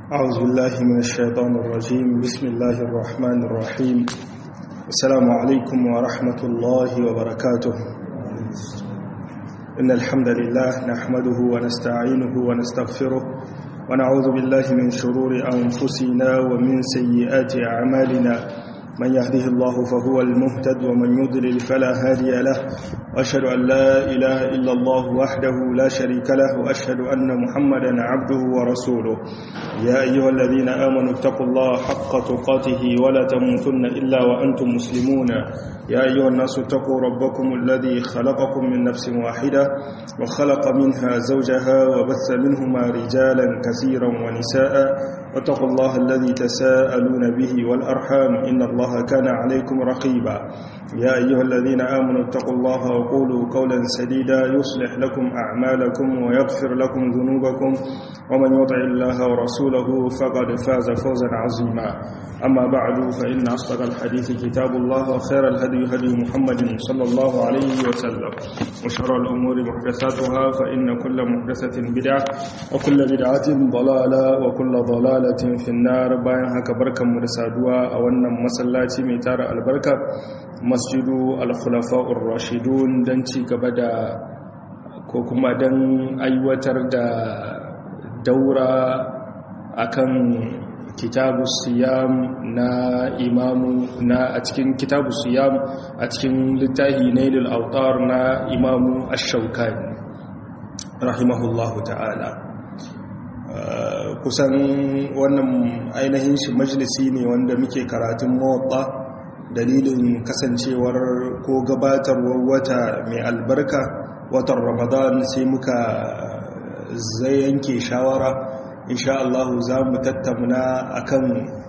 أعوذ بالله من الشيطان الرجيم بسم الله الرحمن الرحيم السلام عليكم ورحمة الله وبركاته إن الحمد لله نحمده ونستعينه ونستغفره ونعوذ بالله من شرور أنفسنا ومن سيئات أعمالنا من يهده الله فهو المهتد ومن يضلل فلا هادي له وأشهد أن لا إله إلا الله وحده لا شريك له وأشهد أن محمدا عبده ورسوله يا أيها الذين آمنوا اتقوا الله حق تقاته ولا تموتن إلا وأنتم مسلمون يا أيها الناس اتقوا ربكم الذي خلقكم من نفس واحدة وخلق منها زوجها وبث منهما رجالا كثيرا ونساء واتقوا الله الذي تساءلون به والأرحام إن الله كان عليكم رقيبا يا أيها الذين آمنوا اتقوا الله وقولوا قولا سديدا يصلح لكم أعمالكم ويغفر لكم ذنوبكم ومن يطع الله ورسوله فقد فاز فوزا عظيما أما بعد فإن أصدق الحديث كتاب الله وخير الهدي هدي محمد صلى الله عليه وسلم وشر الأمور محدثاتها فإن كل محدثة بدعة وكل بدعة ضلالة وكل ضلالة في النار باين هكا بركة مرسادوا أولنا مسلاتي ميتار البركة مسجد الخلفاء الراشدون دنتي كبدا كوكما دن أيوتر دا دورة أكن kitabu siyam na imamu na a cikin kitabu siyam a cikin littafi nailul autar na imamu ash-shawkani rahimahullahu ta'ala kusan wannan ainihin shi majalisi ne wanda muke karatun mawaɓa dalilin kasancewar ko gabatarwar wata mai albarka watan ramadan sai muka zai yanke shawara insha Allah za mu tattauna akan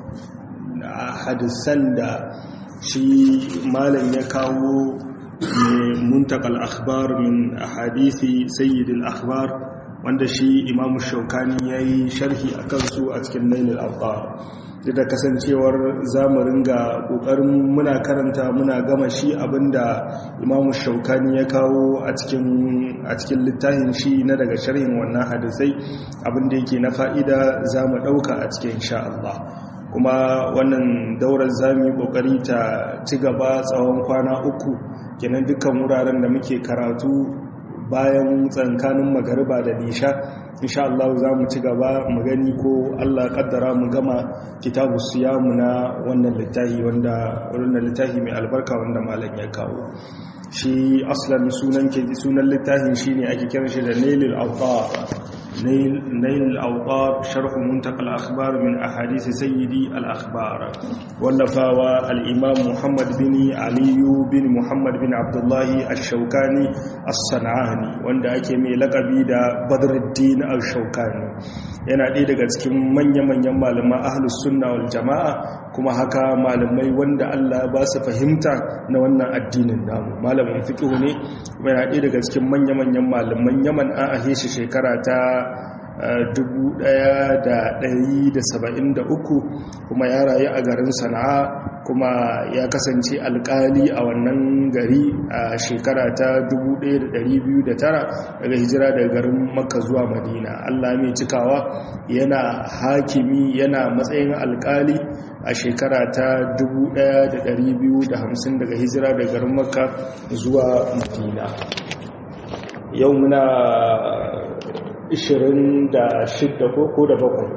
hadisan da shi malam ya kawo muntakal akhbar min ahadisi sayyidil akhbar wanda shi imam shaukani yayi sharhi akan su a cikin nailul awtar da kasancewar zamu ringa kokarin muna karanta muna gama shi abinda imam shaukani ya kawo a cikin a cikin littafin shi na daga sharhin wannan hadisai abinda yake na fa'ida zamu dauka a cikin insha Allah kuma wannan daurar zamu yi kokari ta ci gaba tsawon kwana uku kenan dukkan wuraren da muke karatu bayan tsankanin magariba da nisha insha Allah za mu ci gaba mu gani ko Allah kaddara mu gama kitabu siyamu na wannan littafi wanda wannan littafi mai albarka wanda malam ya kawo shi aslan sunan ke sunan littafin shine ake kiran shi da nailul awtar nail al-awtar sharh muntaqa al-akhbar min ahadith sayyidi al-akhbar wallafawa al-imam Muhammad bin Ali bin Muhammad bin Abdullah ash-Shawkani as-San'ani wanda ake mai lakabi da Badruddin al-Shawkani yana ɗaya daga cikin manya-manyan malaman ahlus sunna wal jama'a kuma haka malamai wanda Allah ba su fahimta na wannan addinin namu malamin fiqh ne kuma yana ɗaya daga cikin manya-manyan malaman Yaman an ahe shi shekara ta 1173 kuma ya rayu a garin Sana'a kuma ya kasance alkali a wannan gari a shekara ta 1209 daga hijira daga garin Makka zuwa Madina Allah mai cikawa yana hakimi yana matsayin alkali a shekara ta 1250 daga hijira daga garin Makka zuwa Madina yau muna 26 ko da bakwai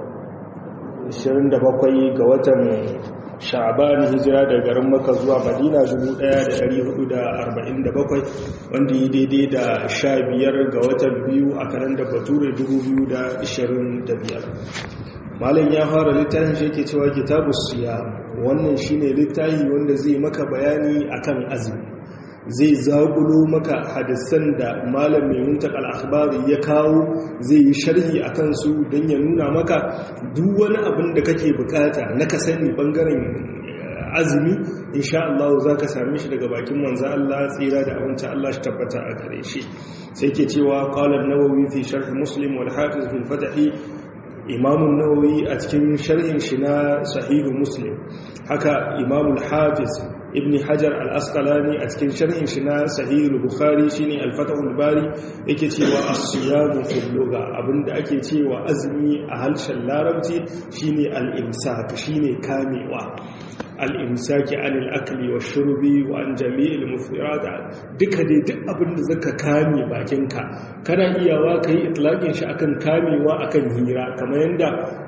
27 ga watan sha'ban hijira da garin maka zuwa madina 1447 wanda yi daidai da 15 ga watan biyu a kalandar bature 2025 malam ya fara littafin shi yake cewa kitabu siya wannan shine littafi wanda zai maka bayani akan azumi zai zagulo maka hadisan da malam mai muntak al'akhbari ya kawo zai yi sharhi a kansu don ya nuna maka duk wani abin da kake bukata na ka sani bangaren azumi insha Allah za ka same shi daga bakin manzo Allah tsira da abinci Allah shi tabbata a gare shi sai ke cewa qala an-nawawi fi sharh muslim wal hafiz fil fath imamun nawawi a cikin sharhin shi na sahihu muslim haka imamul hafiz ibn hajar al-asqalani a cikin sharhin shi na sahih al-bukhari shine al-fatahul bari yake cewa as-siyamu fil lugha abinda ake cewa azumi a harshen larabci shine al-imsak shine kamewa al'imsaki anil akli wa shurbi wa an jami'il mufirata duka dai duk abinda zaka kame bakinka kana iyawa ka yi itlaƙin shi akan kamewa akan hira kamar yadda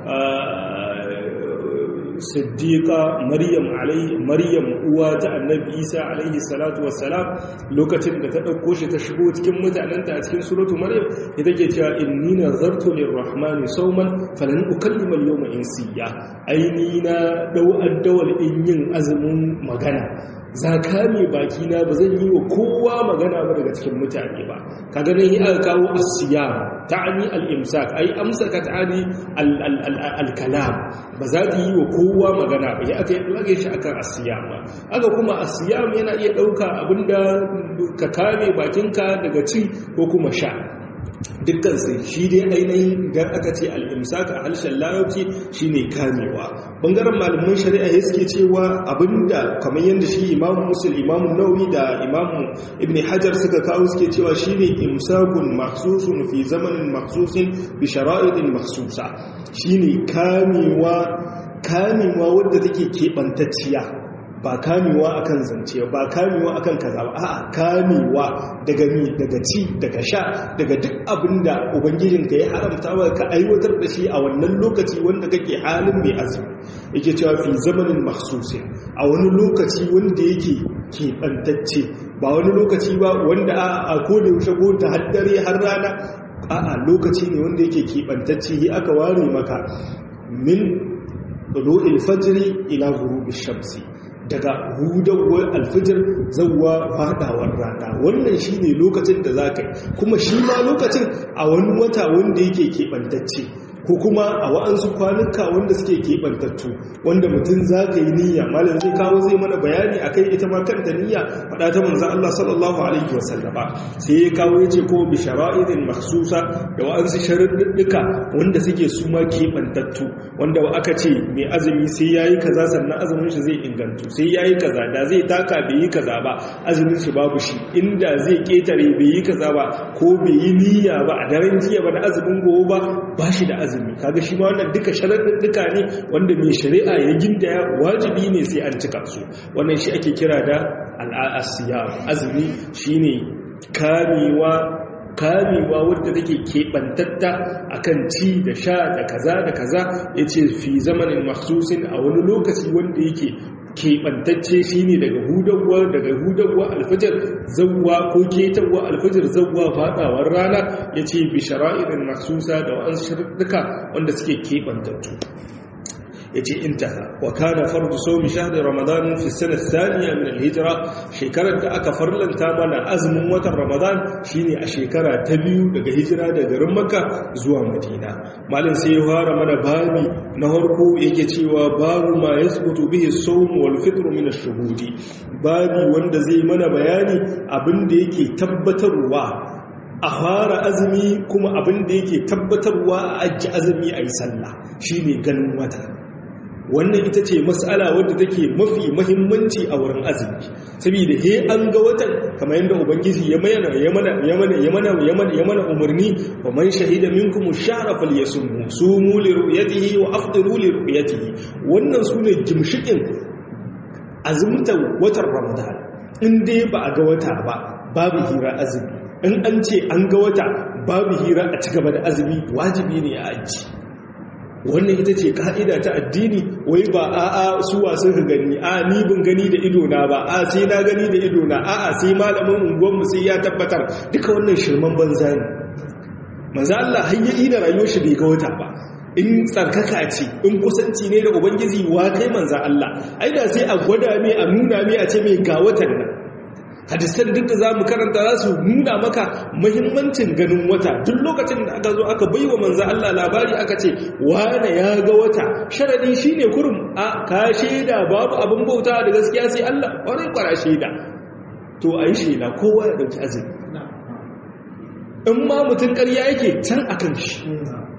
siddiqa maryam alaihi maryam uwa ta annabi isa alaihi salatu wassalam lokacin da ta dauko shi ta shigo cikin mutanenta a cikin suratu maryam ita ke cewa inni nazartu lirrahmani sawman falan ukallima al-yawma insiya aini na dau addawal in yin azumin magana zakami baki na ba zan yi wa kowa magana ba daga cikin mutane ba ka ganin yi aka kawo asiyam ta'ani al-imsak ai amsaka ta'ani al-kalam ba za ta yi wa kowa magana ba ya aka yi lage shi akan asiyam ba aka kuma asiyam yana iya dauka abinda ka kame bakinka daga ci ko kuma sha dukkan sai shi dai ainihin idan aka ce al'imsaka a harshen larabci shi ne kamewa ɓangaren malamin shari'a ya suke cewa abinda kamar yadda shi imamu musul imamu nauyi da imamu ibn hajar suka kawo suke cewa shi ne imsakun maksusun fi zamanin maksusin bi shara'idin maksusa shi ne kamewa kamewa wadda take keɓantacciya ba kamewa akan zance ba kamewa akan kaza ba a'a kamewa daga mi daga ci daga sha daga duk abinda ubangijinka ya haramta wa ka aiwatar da shi a wannan lokaci wanda kake halin mai azumi yake cewa fi zamanin makhsusin a wani lokaci wanda yake keɓantacce ba wani lokaci ba wanda a koda yaushe ko ta haddare har rana a'a lokaci ne wanda yake keɓantacce aka ware maka min ɗulu'il fajri ila ghurubi shamsi daga hudawar alfijir zauwa fadawar rana wannan shi ne lokacin da za ka yi kuma shi ma lokacin a wani wata wanda yake keɓantacce ko kuma a wa'ansu kwanuka wanda suke keɓantattu wanda mutum za ka yi niyya malam zai kawo zai mana bayani a kai ita ma kanta niyya faɗa ta manzan Allah sallallahu alaihi wasallama sai ya kawo ya ce ko bi shara'idin maksusa da wa'ansu sharaɗuɗɗuka wanda suke su ma keɓantattu wanda aka ce mai azumi sai ya yi kaza sannan azumin shi zai ingantu sai ya yi kaza da zai taka bai yi kaza ba azumin shi babu shi inda zai ƙetare bai yi kaza ba ko bai yi niyya ba a daren jiya ba da azumin gobe ba ba shi da azumi azumi kaga shi ma wannan duka sharaɗuɗɗuka ne wanda mai shari'a ya gindaya wajibi ne sai an cika su wannan shi ake kira da al'asiya azumi shine kamewa kamewa wadda take keɓantatta akan ci da sha da kaza da kaza ya ce fi zamanin maksusin a wani lokaci wanda yake keɓantacce shi ne daga hudawa daga hudawa alfajar zawwa ko ketarwa alfajar zawwa fadawar rana ya ce bishara'irin masusa da wa'an shirduka wanda suke keɓantattu ya ce intaha wa kana fardu saumi shahri ramadan fi sanar thaniya min alhijra shekarar da aka farlanta mana azumin watan ramadan shine a shekara ta biyu daga hijira daga garin makka zuwa madina malin sai ya fara mana babi na harko yake cewa babu ma yasbutu bihi sawm wal fitr min ash-shuhudi babi wanda zai mana bayani abinda yake tabbatarwa a fara azumi kuma abinda yake tabbatarwa a ajiye azumi a yi sallah shine ganin wata wannan ita ce matsala wadda take mafi mahimmanci a wurin azumi saboda he an ga watan kamar yadda ubangiji ya mana ya mana ya mana ya mana ya mana ya mana umarni wa man shahida minkum ash-shahra falyasumhu sumu li ru'yatihi wa afṭiru li ru'yatihi wannan sune gimshikin azumta watan ramadan in dai ba a ga wata ba babu hira azumi in an ce an ga wata babu hira a cigaba da azumi wajibi ne a aji wannan ita ce ka'ida ta addini wai ba a'a su wasu ka gani a ni bin gani da idona ba a sai na gani da idona a'a sai malamin unguwanmu sai ya tabbatar duka wannan shirman banza ne manzo Allah hayyayi da rayuwar shi bai ga wata ba in tsarkaka ce in kusanci ne da ubangiji wa kai manzo Allah ai da sai a gwada mai a nuna mai a ce mai ga watan nan hadisan duk da za mu karanta za su nuna maka mahimmancin ganin wata duk lokacin da aka zo aka baiwa manzan Allah labari aka ce wane ya ga wata sharadi shi ne kurum a ka shaida babu abin bauta da gaskiya sai Allah wani kwara shaida to a yi shaida kowa ya ɗauki azumi in ma mutum ƙarya yake can a kan shi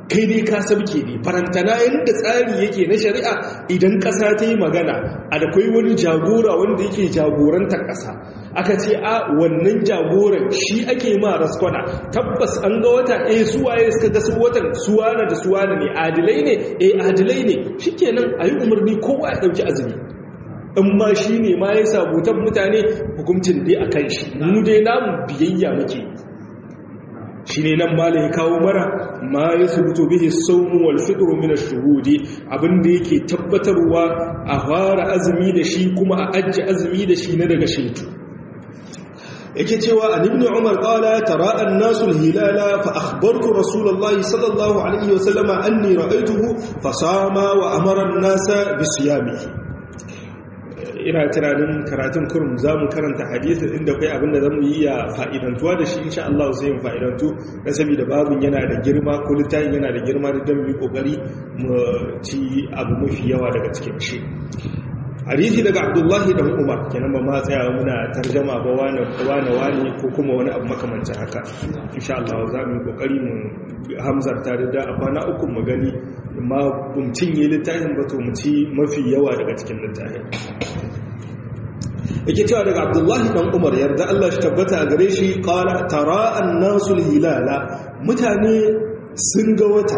kai dai ka sabke ne farantana yadda tsari yake na shari'a idan ƙasa ta yi magana a da kwai wani jagora wanda yake jagorantar ƙasa aka ce a wannan jagoran shi ake ma raskwana tabbas an ga wata eh suwaye suka ga su watan suwana da suwana ne adilai ne eh adilai ne shikenan a yi umarni kowa ya ɗauki azumi in ma shi ne ma ya sabutan mutane hukuncin dai a kan shi mu dai namu biyayya muke shi ne nan ma ya kawo mara ma ya subuto bihi saumu wal fitru min ash-shuhudi abinda yake tabbatarwa a fara azumi da shi kuma a ajji azumi da shi na daga shaitu yake cewa an ibn umar qala tara an-nasu al-hilala fa akhbartu rasulullahi sallallahu alaihi wasallam anni ra'aytuhu fa sama wa amara an-nasa bi siyamihi ina tunanin karatun kurum za mu karanta hadisin inda kai abinda za mu yi ya fa'idantuwa da shi insha Allah sai mu fa'idantu na saboda babin yana da girma ko littafin yana da girma da don mu kokari mu ci abu mafi yawa daga cikin shi hadisi daga abdullahi dan umar kenan ba ma tsaya muna tarjama ba wani wani wani ko kuma wani abu makamancin haka insha Allah za mu yi kokari mu hamzar tare da a kwana uku mu gani ma bum cinye littafin ba to mu ci mafi yawa daga cikin littafin yake cewa daga abdullahi dan umar yarda Allah shi tabbata a gare shi qala tara an-nasul hilala mutane sun ga wata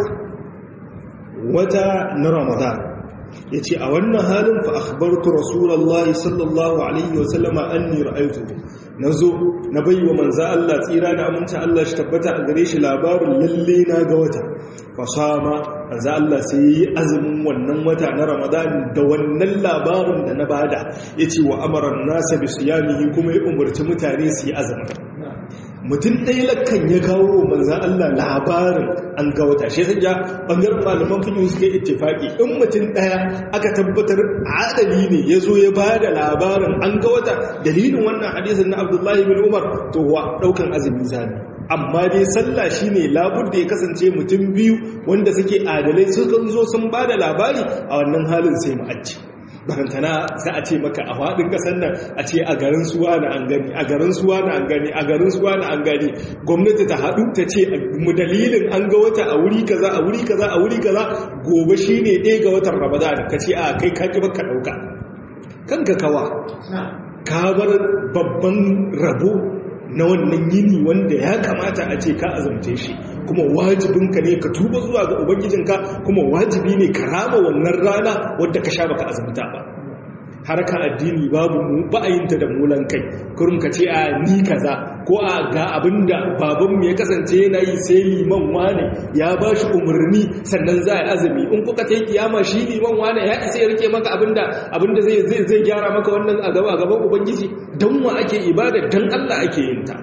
wata na ramadan ya ce a wannan halin fa akhbartu rasulullahi sallallahu alaihi wasallama anni ra'aytuhu nazo na baiwa manzo Allah tsira da aminta Allah shi tabbata a gare shi labarin lalle na ga wata fa sama manzo Allah sai yi azumin wannan wata na Ramadan da wannan labarin da na bada yace wa amara an-nasa bi siyamihi kuma ya umarci mutane su yi azumin mutum ɗaya lakkan ya kawo manzan Allah labarin an ga wata shi sanya ɓangaren malaman fiye suka ittifaki in mutum ɗaya aka tabbatar adali ne ya zo ya ba da labarin an ga wata dalilin wannan hadisin na abdullahi bin umar to wa ɗaukan azumi zane amma dai sallah shi ne labur da ya kasance mutum biyu wanda suke adalai sukan zo sun ba da labari a wannan halin sai ma'aji barantana za a ce maka a faɗin ƙasar nan a ce a garin suwa na an gani a garin suwa na an gani a garin suwa na an gani gwamnati ta haɗu ta ce mu dalilin an ga wata a wuri kaza a wuri kaza a wuri kaza gobe shi ne ɗaya ga watan ramadan ka ce a kai ka baka ɗauka kanka kawa ka bar babban rabo na wannan yini wanda ya kamata a ce ka azumce shi kuma wajibinka ne ka tuba zuwa ga ubangijinka kuma wajibi ne ka rama wannan rana wadda ka sha baka azumta ba harka addini babu mu ba a yinta da mulan kai kurum ka ce a ni kaza ko a ga abinda babanmu ya kasance yana yi sai liman wane ya ba shi umarni sannan za a yi azumi in kuka ta yi kiyama shi liman wane ya isa ya rike maka abinda abinda zai zai gyara maka wannan a gaban ubangiji don wa ake ibada don Allah ake yin ta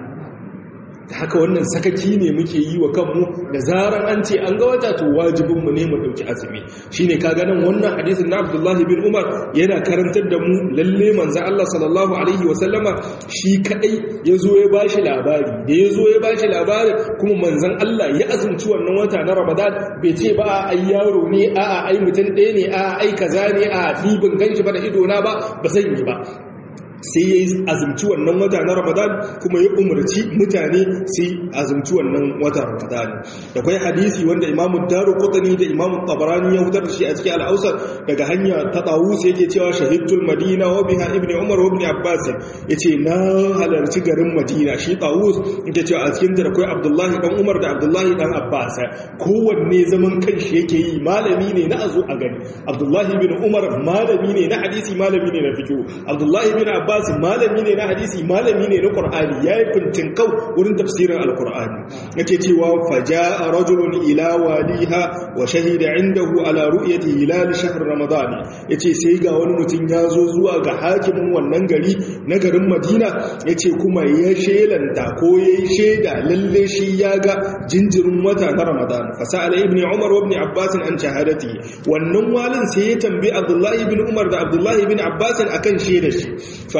da haka wannan sakaki ne muke yi wa kanmu da zaran an ce an ga wata to wajibinmu ne mu ɗauki azumi shi ne kaga nan wannan hadisin na abdullahi bin umar yana karantar da mu lalle manza Allah sallallahu alaihi wasallama shi kaɗai ya zo ya bashi labari da ya zo ya bashi labari kuma manzan Allah ya azumci wannan wata na ramadan bai ce ba a ai yaro ne a a ai mutum ɗaya ne a ai kaza ne a ni ban ganshi ba da idona ba ba zan yi ba sai ya yi azumci wannan wata na ramadan kuma ya umarci mutane sai azumci wannan wata ramadan da kwai hadisi wanda imamu daru kutani da imamu tabarani ya hutar da shi a cikin al'ausar daga hanya ta tawus yake cewa shahidul madina wa biha ibn umar wa ibn abbas yace na halarci garin madina shi tawus yake cewa a cikin da kwai abdullahi dan umar da abdullahi dan abbas kowanne zaman kanshi yake yi malami ne na azo a gani abdullahi bin umar malami ne na hadisi malami ne na fiqh abdullahi bin abbas Abbas malami ne na hadisi malami ne na Qur'ani yayi fintin kau wurin tafsirin Al-Qur'ani yake cewa faja'a rajulun ila waliha wa shahida indahu ala ru'yati hilal shahr ramadan yace sai ga wani mutum ya zo zuwa ga hakimin wannan gari na garin Madina yace kuma ya shelanta ko yayi sheda lalle shi ya ga jinjirin wata na Ramadan fasala ibn Umar wa ibn Abbas an shahadati wannan walin sai ya tambayi Abdullah ibn Umar da Abdullah ibn Abbas akan shedar shi fa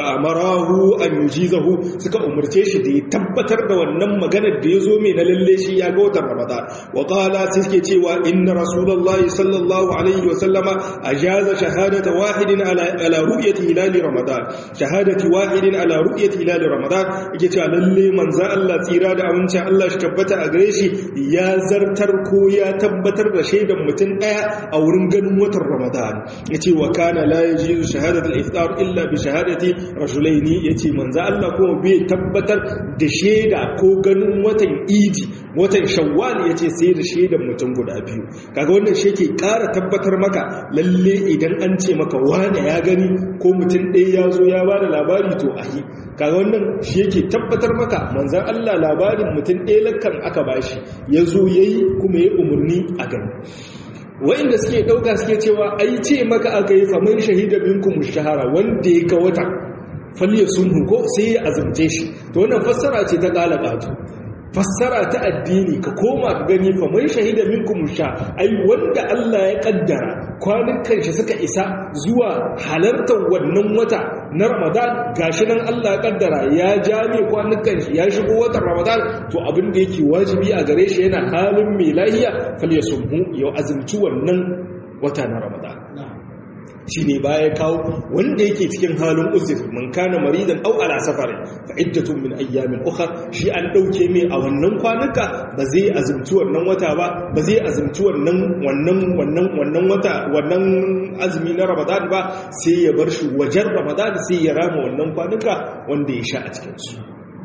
amarahu an yujizahu suka umurce shi da ya tabbatar da wannan maganar da ya zo mai na lalle shi ya ga watan ramadan wa qala suke cewa inna rasulullahi sallallahu alaihi wa sallama ajaza shahadata wahidin ala ala ru'yati hilali ramadan shahadati wahidin ala ru'yati hilali ramadan yake cewa lalle manzo Allah tsira da amincin Allah shi tabbata a gare shi ya zartar ko ya tabbatar da shaidan mutum daya a wurin ganin watan ramadan yace wa kana la yajizu shahadatu al-iftar illa bi shahadati rajulaini yace manzo Allah kuma bai tabbatar da shaida ko ganin watan idi watan shawwal yace sai da shaidan mutum guda biyu kaga wannan shi yake ƙara tabbatar maka lalle idan an ce maka wane ya gani ko mutum ɗaya ya zo ya bada labari to ahi kaga wannan shi yake tabbatar maka manzon Allah labarin mutum ɗaya lakkan aka bashi ya zo yayi kuma ya umurni a gani wa'inda suke ɗauka suke cewa ai ce maka aka yi faman shahida minkum shahara wanda ya ga wata falliya sun ko sai ya azumce shi to wannan fassara ce ta ƙala ƙato fassara ta addini ka koma ka gani faman shahida minkum sha ai wanda Allah ya kaddara kwanukan shi suka isa zuwa halartar wannan wata na Ramadan gashi nan Allah ya kaddara ya jami kwanukan shi ya shigo watan Ramadan to abin da yake wajibi a gare shi yana halin mai lahiya falyasumhu ya azumci wannan wata na Ramadan shi ne baya kawo wanda yake cikin halin uzur man kana maridan au ala safarin fa iddatun min ayyamin ukhra shi an dauke mai a wannan kwanuka ba zai azumci wannan wata ba ba zai azumci wannan wannan wannan wannan wata wannan azumi na ramadan ba sai ya bar shi wajen ramadan sai ya rama wannan kwanuka wanda ya sha a cikin su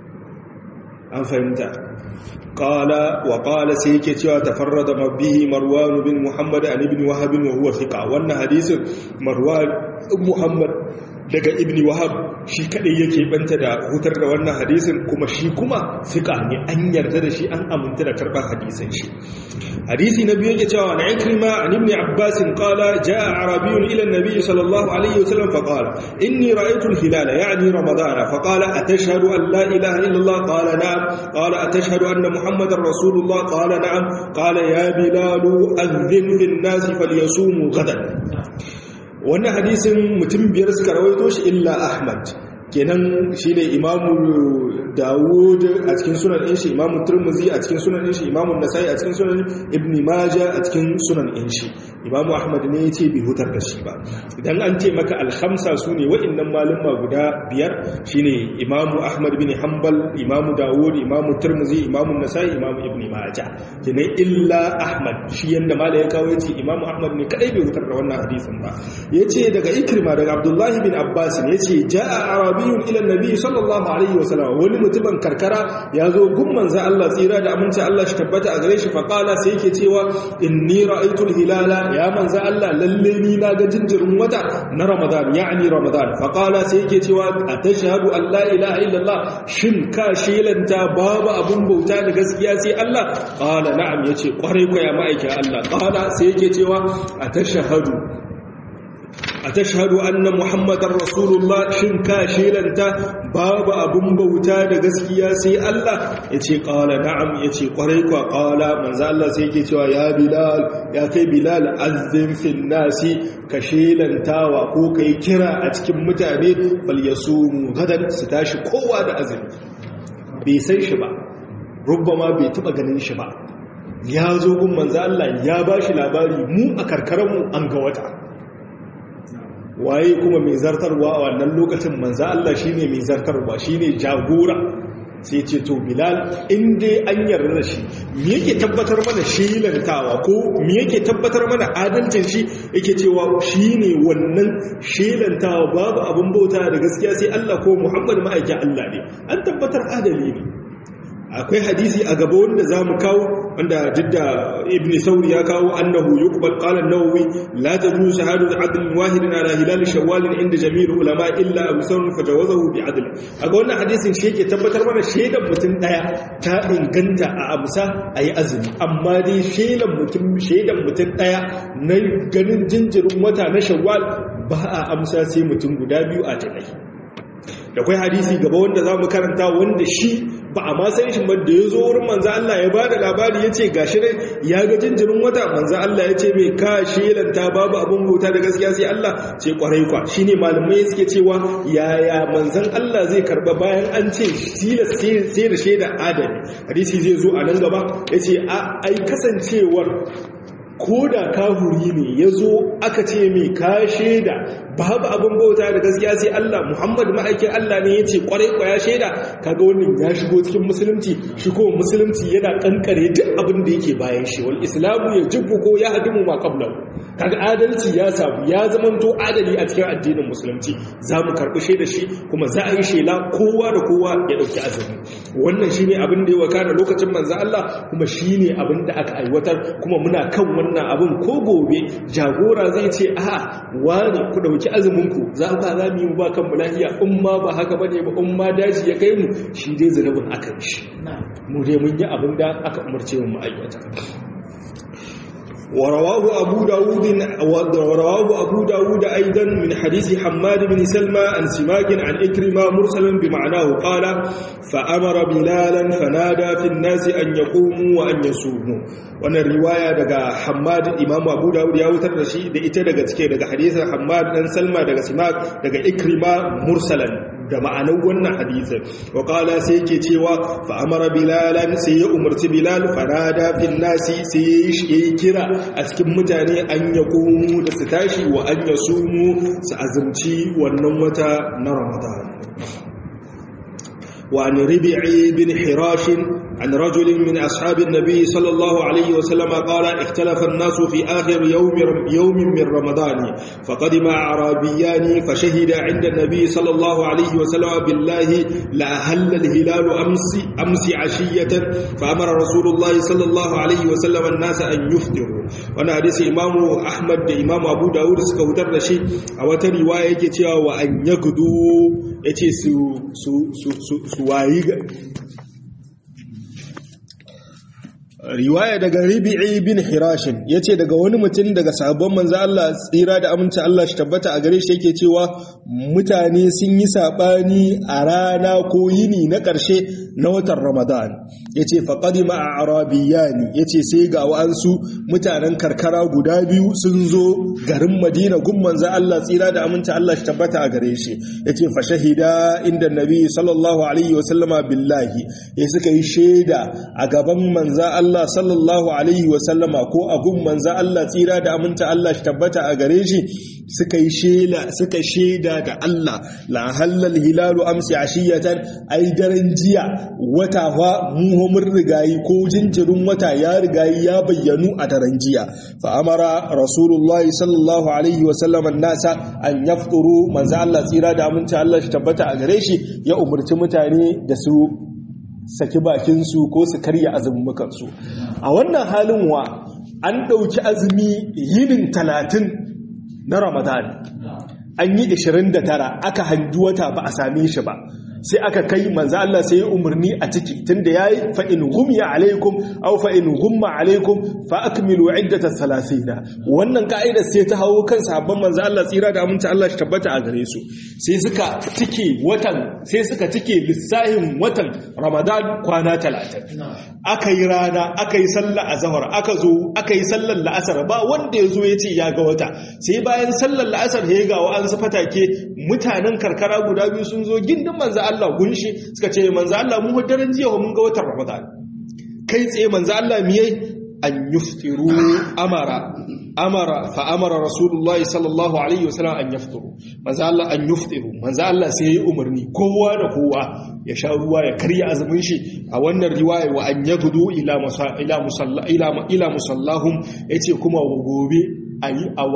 an fahimta قال وقال سيكي cewa تفرد به مروان بن محمد عن ابن وهب وهو ثقة وان حديث مروان محمد daga ibn wahab shi kadai yake banta da hutar da wannan hadisin kuma shi kuma fiqa ne an yarda da shi an aminta da karban hadisin shi hadisi na biyu yake cewa na ikrima an ibn abbas qala jaa arabiyyun ila an-nabi sallallahu alayhi wasallam fa qala inni ra'aytu al-hilala ya'ni ramadana fa qala atashhadu an la ilaha illa allah qala na'am qala atashhadu anna muhammadar rasulullah qala na'am qala ya bilal adhin lin-nas falyasumu ghadan wannan hadisin mutum biyar suka rawaito shi illa ahmad kenan shine imamu dawud a cikin sunan ɗin shi imamu turmuzi a cikin sunan ɗin shi imamu nasai a cikin sunan ibn majah a cikin sunan ɗin shi imamu ahmad ne ya ce bai hutar da shi ba idan an ce maka alhamsa su ne wa'innan malumma guda biyar shine imamu ahmad bin hanbal imamu dawud imamu turmuzi imamu nasai imamu ibn majah kenan illa ahmad shi yanda mala ya kawo yace imamu ahmad ne kadai bai hutar da wannan hadisin ba yace daga ikrima daga abdullahi bin abbas ne yace jaa arabiyun ila nabi sallallahu alaihi wasallam wani mutumin karkara ya zo gun manzo Allah tsira da aminci Allah shi tabbata a gare shi fa qala sai yake cewa inni ra'aytu hilala ya manzo Allah lalle ni na ga jinjirin wata na ramadan yani ramadan fa qala sai yake cewa atashhadu an la ilaha illallah shin ka shelanta babu abun bauta da gaskiya sai Allah qala na'am yace kwarai ko ya ma'aikin Allah qala sai yake cewa atashhadu a tashhadu anna muhammadar rasulullah shin ka shelanta babu abun bauta da gaskiya sai Allah yace qala na'am yace kwarai kwa qala manzo Allah sai yake cewa ya bilal ya kai bilal azzin fil nasi ka shelantawa ko kai kira a cikin mutane fal yasumu gadan su tashi kowa da azumi bai san shi ba rubbama bai taba ganin shi ba ya zo gun manzo Allah ya bashi labari mu a karkaranmu an ga wata waye kuma mai zartarwa a wannan lokacin manza Allah shine mai zartarwa shine jagora sai ce to bilal in dai an yarda da shi me yake tabbatar mana shelantawa ko me yake tabbatar mana adalcin shi yake cewa shine wannan shelantawa babu abin bauta da gaskiya sai Allah ko Muhammad ma'aikin Allah ne an tabbatar adali ne akwai hadisi a gaba wanda za mu kawo wanda didda ibn sauri ya kawo annahu yuqbal qala an-nawawi la tajuzu shahadatu adl wahid ala hilal shawwal inda jami'ul ulama illa abu sawn fajawazahu bi adl aga wannan hadisin shi yake tabbatar mana shaidan mutum daya ta inganta a amsa ayi azumi amma dai shaidan mutum shaidan mutum daya na ganin jinjirin wata na shawwal ba a amsa sai mutum guda biyu a tanai da kwai hadisi gaba wanda za mu karanta wanda shi ba a ma san shi ba da ya zo wurin manzo Allah ya bada labari ya ce gashi dai ya ga jinjirin wata manzo Allah ya ce mai ka shelanta babu abin bauta da gaskiya sai Allah ce kwarai kwa shine malamai suke cewa yaya manzon Allah zai karba bayan an ce tilas sai da shaida adami hadisi zai zo a nan gaba yace a ai kasancewar ko da kahuri ne ya zo aka ce mai ka shaida babu abin bauta da gaskiya sai Allah Muhammad ma'aikin Allah ne ya ce kwarai kwaya shaida kaga wannan ya shigo cikin musulunci shi ko musulunci yana kankare duk abin da yake bayan shi wal islamu ya jibbu ko ya hadimu ma qablahu kaga adalci ya samu ya zamanto adali a cikin addinin musulunci za mu karɓi shaida shi kuma za a yi shela kowa da kowa ya ɗauki azumi wannan shine abin da ya wakana lokacin manzo Allah kuma shine abin da aka aiwatar kuma muna kan wannan abin ko gobe jagora zai ce a'a wani ku ɗauki azuminku za ba za mu yi ba kan lafiya in ma ba haka bane ba in ma daji ya kai mu shi dai zunubin akan shi mu dai mun yi abin da aka umarce mu aikata ورواه أبو داود ورواه أبو داود أيضا من حديث حماد بن سلمى عن سماك عن إكرمة مرسلا بمعناه قال فأمر بلالا فنادى في الناس أن يقوموا وأن يصوموا wannan riwaya daga Hammad Imam Abu Dawud ya wutar da shi da ita daga cike daga hadisin Hammad dan Salma daga Simak daga Ikrima mursalan da ma'anar wannan hadisin wa qala sai yake cewa fa amara bilalan sai ya umarci bilal farada fil nasi sai ya kira a cikin mutane an ya komu da su tashi wa an ya sumu su azumci wannan wata na ramadan wa an ribi'i bin hirashin عن رجل من أصحاب النبي صلى الله عليه وسلم قال اختلف الناس في آخر يوم, يوم من رمضان فقدم أعرابيان فشهد عند النبي صلى الله عليه وسلم بالله لأهل الهلال أمس, أمس عشية فأمر رسول الله صلى الله عليه وسلم الناس أن يفطروا وانا حديث إمام أحمد إمام أبو داود سكوتر رشي أو رواية كتير وأن يقدوا يتي سو سو سو سو سوايق riwaya daga Rabi'i bin Hirashin yace daga wani mutum daga sahabban manzo Allah tsira da aminci Allah shi tabbata a gare shi yake cewa mutane sun yi sabani a rana ko yini na ƙarshe na watan Ramadan yace faqadima arabiyani yace sai ga wa'ansu mutanen karkara guda biyu sun zo garin Madina gun manzo Allah tsira da aminci Allah shi tabbata a gare shi yace fa shahida inda nabi sallallahu alaihi wasallama billahi ya suka yi shaida a gaban manzo Allah Allah sallallahu Alaihi wasallama ko abun manza Allah tsira da aminta Allah shi tabbata a gare shi suka yi shela suka shaida da Allah la halal hilalu amsi ashiyatan ai daren jiya wata fa mu mun rigayi ko jinjirin wata ya rigayi ya bayyanu a daren jiya fa amara rasulullah sallallahu alaihi wasallama nasa an yafturu manza Allah tsira da aminta Allah shi tabbata a gare shi ya umurci mutane da su saki bakinsu ko su karya azumukansu a wannan halin wa an ɗauki azumi yinin talatin na ramadan an yi 29 aka hangi wata ba a same shi ba sai aka kai manzo Allah sai ya umarni a ciki tunda yayi fa in gumya alaikum aw fa in gumma alaikum fa akmilu iddata 30 wannan ka'ida sai ta hawo kan sahabban manzo Allah tsira da aminta Allah shi tabbata a gare su sai suka tike watan sai suka tike lissahin watan Ramadan kwana 30 aka yi rana aka yi sallar azhar aka zo aka yi sallar la'asar ba wanda yazo yace ya ga wata sai bayan sallar la'asar ya ga wa an fatake mutanen karkara guda biyu sun zo gindin manzo Allah gunshi suka ce manzo Allah mu daren jiya mun ga watan Ramadan kai tsaye manzo Allah miyai an yuftiru amara amara fa amara rasulullahi sallallahu alaihi wasallam an yafturu manzo Allah an yuftiru manzo Allah sai ya umarni kowa da kowa ya sha ruwa ya karya azumin shi a wannan riwaya wa an yagudu ila ila musalla ila ila musallahum yace kuma gobe a yi a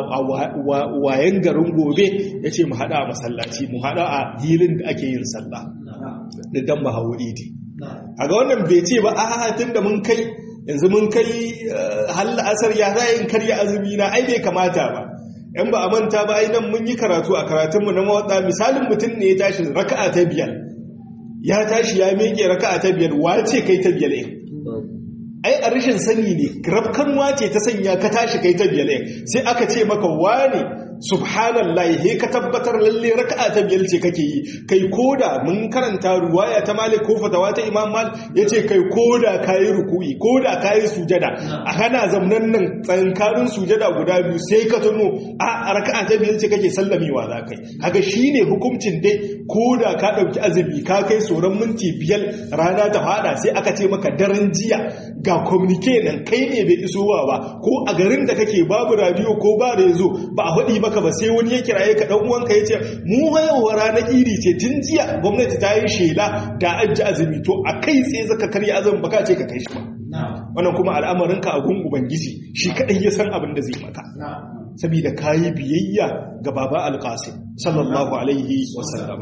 wayan garin gobe ya ce mu haɗa a masallaci mu haɗa a hilin da ake yin sallah da dan ba hawo idi a ga wannan bai ce ba a tun da mun kai yanzu mun kai halla asar ya za yin karya azumi na ai bai kamata ba yan ba a manta ba ai nan mun yi karatu a karatunmu na mawaɗa misalin mutum ne ya tashi raka'a ta biyar ya tashi ya miƙe raka'a ta biyar wace kai ta biyar ɗin ai a rashin sani ne rafkanwa ce ta sanya ka tashi kai ta biyar sai aka ce maka wane subhanallahi he ka tabbatar lalle raka'a ta biyar ce kake yi kai koda mun karanta ruwaya ta malik ko fatawa ta imam mal yace kai koda kayi ruku'i koda kayi sujada a kana zamnan nan tsankarin sujada guda biyu sai ka tuno a raka'a ta biyar ce kake sallamewa za kai kaga shine hukuncin dai koda ka dauki azumi ka kai soran minti biyar rana ta fada sai aka ce maka daren jiya ga communique nan kai ne bai isowa ba ko a garin da kake babu radio ko ba da yazo ba a faɗi maka ba sai wani ya kiraye ka dan uwanka yace mu hayawa ranar iri ce tun jiya gwamnati ta yi shela da ajji azumi to a kai sai zaka karya azumin baka ce ka kai shi ba wannan kuma al'amarin ka a gun ubangiji shi kadai ya san abin da zai maka saboda kayi biyayya ga baba alqasim sallallahu alaihi wasallama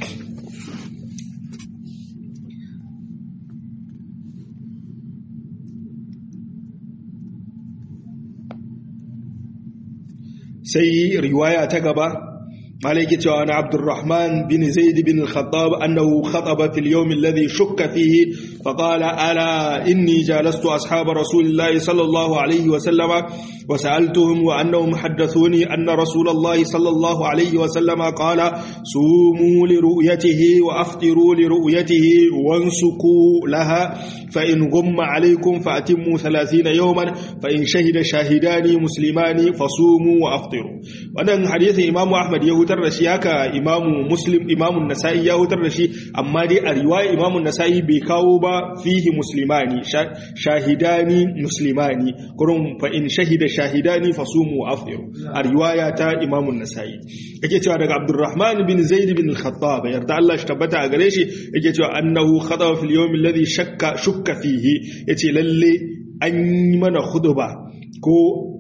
sai riwaya ta gaba مالك عن عبد الرحمن بن زيد بن الخطاب أنه خطب في اليوم الذي شك فيه فقال ألا إني جالست أصحاب رسول الله صلى الله عليه وسلم وسألتهم وأنهم حدثوني أن رسول الله صلى الله عليه وسلم قال صوموا لرؤيته وأفطروا لرؤيته وانسكوا لها فإن غم عليكم فأتموا ثلاثين يوما فإن شهد شاهدان مسلمان فصوموا وأفطروا وأن حديث إمام أحمد يهود hutar da shi haka imamu muslim imamun nasa'i ya hutar da shi amma dai a riwaya imamun nasa'i bai kawo ba fihi muslimani shahidani muslimani kurun fa in shahida shahidani fasumu wa afdiru a riwaya ta imamun nasa'i yake cewa daga abdurrahman bin zaid bin al-khattab yarda Allah shi tabbata a gare shi yake cewa annahu khadaba fil yawm alladhi shakka shukka fihi yace lalle an yi mana khutba ko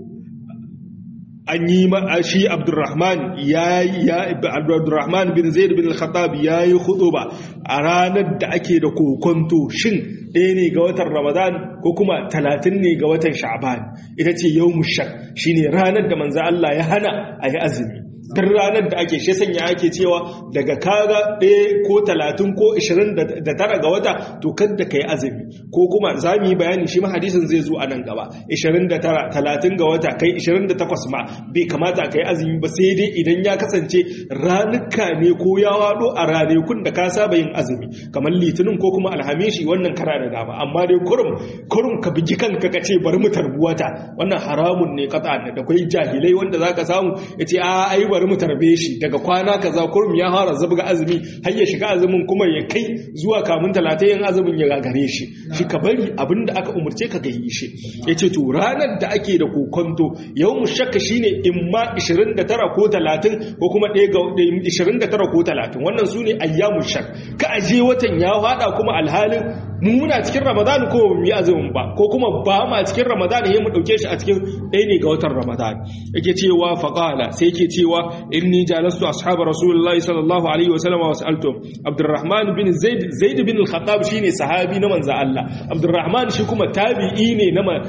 an yi shi abdurrahman ya ya abdurrahman bin zaid bin al-khattab yayi khutuba a ranar da ake da kokonto shin ɗaya ne ga watan ramadan ko kuma talatin ne ga watan sha'ban ita ce yawmu shak shine ranar da manzo Allah ya hana a yi azumi duk ranar da ake shi sanya ake cewa daga kaga ɗaya ko talatin ko ishirin da tara ga wata to kadda ka yi azumi ko kuma za mu yi bayani shi ma hadisin zai zo a nan gaba ishirin da tara talatin ga wata kai ishirin da takwas ma bai kamata ka yi azumi ba sai dai idan ya kasance ranuka ne ko ya waɗo a ranakun da ka saba yin azumi kamar litinin ko kuma alhamishi wannan kara da dama amma dai kurum kurum ka bigi kanka ka ce bari mu tarbuwata wannan haramun ne kata da kwai jahilai wanda zaka samu ya ce a ai bari mu tarbe shi daga kwana kaza kurum ya fara zabga azumi har ya shiga azumin kuma ya kai zuwa kamun talatayin azumin ya gagare shi shi ka bari abinda aka umurce ka gayi shi yace to ranar da ake da kokonto yawmu shakka shine imma 29 ko 30 ko kuma 1 ga 29 ko 30 wannan sune ayyamu shak ka aje watan ya fada kuma alhalin mu muna cikin ramadan ko mu yi azumin ba ko kuma ba ma cikin ramadan yayin mu dauke shi a cikin ɗaya ne ga watan ramadan yake cewa faqala sai yake cewa inni jalastu ashabu rasulullahi sallallahu alaihi wasallam wa sa'altu abdurrahman bin zaid zaid bin al-khattab shine sahabi na manzo Allah abdurrahman shi kuma tabi'i ne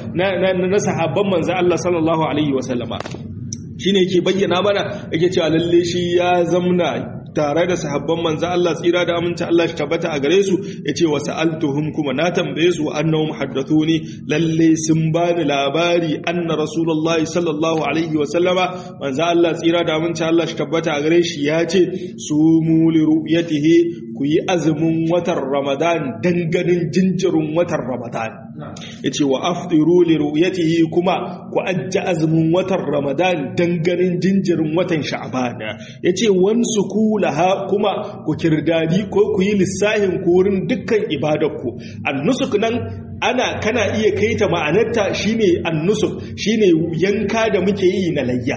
na na sahabban manzo Allah sallallahu alaihi wasallama shine yake bayyana mana yake cewa lalle shi ya zamna tare da sahabban manzo Allah tsira da aminci Allah shi tabbata a gare su yace wa sa'altuhum kuma na tambaye su annahum haddathuni lalle sun bani labari anna rasulullahi sallallahu alaihi wa sallama manzo Allah tsira da aminci Allah shi tabbata a gare shi yace sumu li ru'yatihi ku yi azumin watan Ramadan danganin jinjirin watan Ramadan yace wa afdiru li ru'yatihi kuma ku ajja azumin watan Ramadan danganin jinjirin watan Sha'ban yace wansu ku laha kuma ku kirdadi ko ku yi lissahin kurin dukkan ibadarku annusuk nan ana kana iya kaita ma'anarta shine annusuk shine yanka da muke yi na layya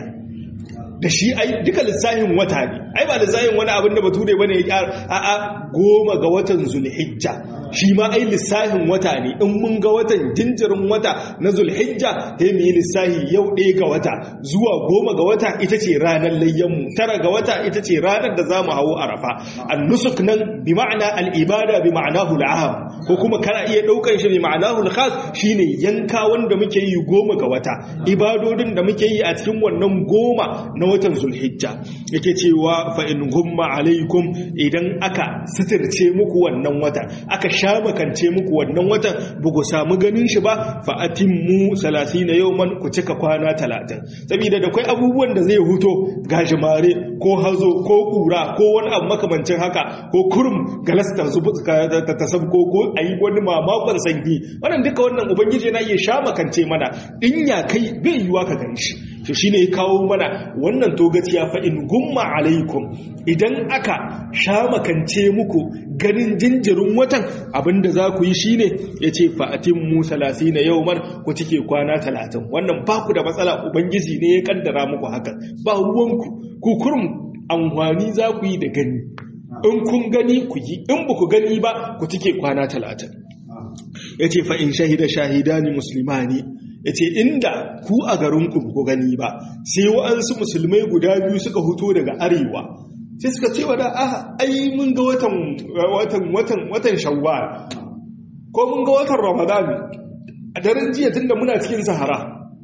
da shi ai duka lissahin wata ne ai ba lissahin wani abin da bature bane ya kyara a'a goma ga watan zulhijja shi ma ai lissahin wata ne in mun ga watan jinjirin wata na zulhijja sai mu yi lissahi yau ɗaya ga wata zuwa goma ga wata ita ce ranar layyanmu tara ga wata ita ce ranar da za mu hawo arafa annusuk nan bi ma'ana al'ibada bi ma'anahu al'am ko kuma kana iya ɗaukan shi bi ma'anahu al-khas shine yanka wanda muke yi goma ga wata ibadodin da muke yi a cikin wannan goma na watan zulhijja yake cewa fa in gumma alaikum idan aka sitirce muku wannan wata aka sha makance muku wannan watan ba ku samu ganin shi ba fa atimmu 30 yawman ku cika kwana 30 saboda da kai abubuwan da zai huto gajimare ko hazo ko kura ko wani abu makamancin haka ko kurum galasta su ta tasabko ko ayi wani mamakon sanyi wannan duka wannan ubangiji na iya sha makance mana in ya kai bai yiwa ka gani shi to shine ya kawo mana wannan togaciya fa in gumma alaikum idan aka sha makance muku ganin jinjirin watan abinda za ku yi shine yace fa atimmu 30 yawman ku cike kwana 30 wannan ba ku da matsala ubangiji ne ya kaddara muku haka ba ruwanku ku kurum amfani za ku yi da gani in kun gani ku yi in ba ku gani ba ku cike kwana 30 yace fa in shahida shahidani muslimani ya ce inda ku a garinku ku gani ba sai wa'ansu musulmai guda biyu suka huto daga arewa sai suka ce wada ah ai mun ga watan watan watan watan shawwal ko mun ga watan ramadan a daren jiya tunda muna cikin sahara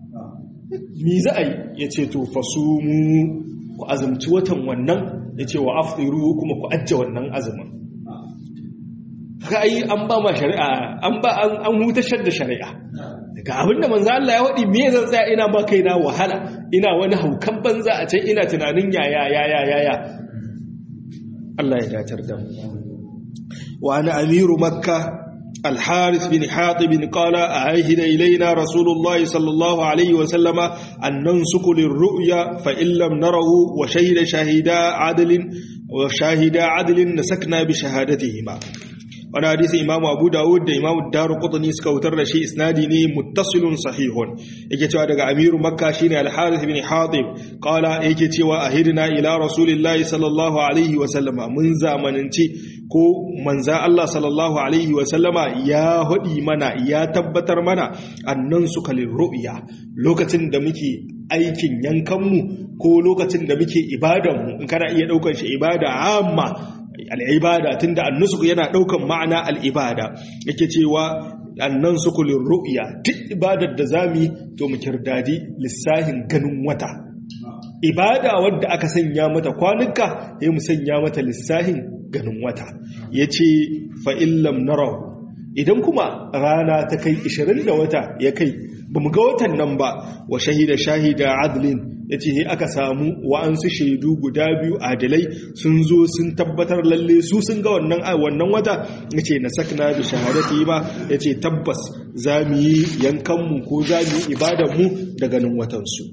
mi za a yi ya ce to fasumu ku azumci watan wannan ya ce wa afdiru kuma ku ajje wannan azumin haka ai an ba ma shari'a an ba an hutashar da shari'a daga abinda manzo Allah ya wadi me zan tsaya ina ba kaina wahala ina wani haukan banza a can ina tunanin yaya yaya yaya Allah ya datar da mu wa ana amiru makka الحارث بن حاطب قال أعهد إلينا رسول الله صلى الله عليه وسلم أن ننسك للرؤيا فإن لم نره وشهد شاهدا عدل وشاهدا عدل نسكنا بشهادتهما wani hadisi imamu abu dawud da imamu daru kutani suka wutar da shi isnadi ne muttasilun sahihun yake cewa daga amiru makka shine al-harith bin hatib qala yake cewa ahidna ila rasulillahi sallallahu alaihi wa sallama mun zamananci ko manza Allah sallallahu alaihi wa sallama ya hudi mana ya tabbatar mana annan su kalin ru'ya lokacin da muke aikin yankanmu ko lokacin da muke ibadanmu in kana iya daukar shi ibada amma al'ibada tun da annusuku yana ɗaukan ma'ana al'ibada yake cewa annan sukulin ru'ya duk ibadar da zami to mu kirdadi lissahin ganin wata ibada wadda aka sanya mata kwanuka ya mu sanya mata lissahin ganin wata ya ce fa'illam na idan kuma rana ta kai 20 da wata ya kai ba mu ga watan nan ba wa shahida shahida adlin ya ce aka samu wa'ansu shaidu guda biyu adalai sun zo sun tabbatar lalle su sun ga wannan wannan wata ya ce na sakna da shahadati ba ya ce tabbas za mu yi yankanmu ko za mu yi ibadanmu da ganin watansu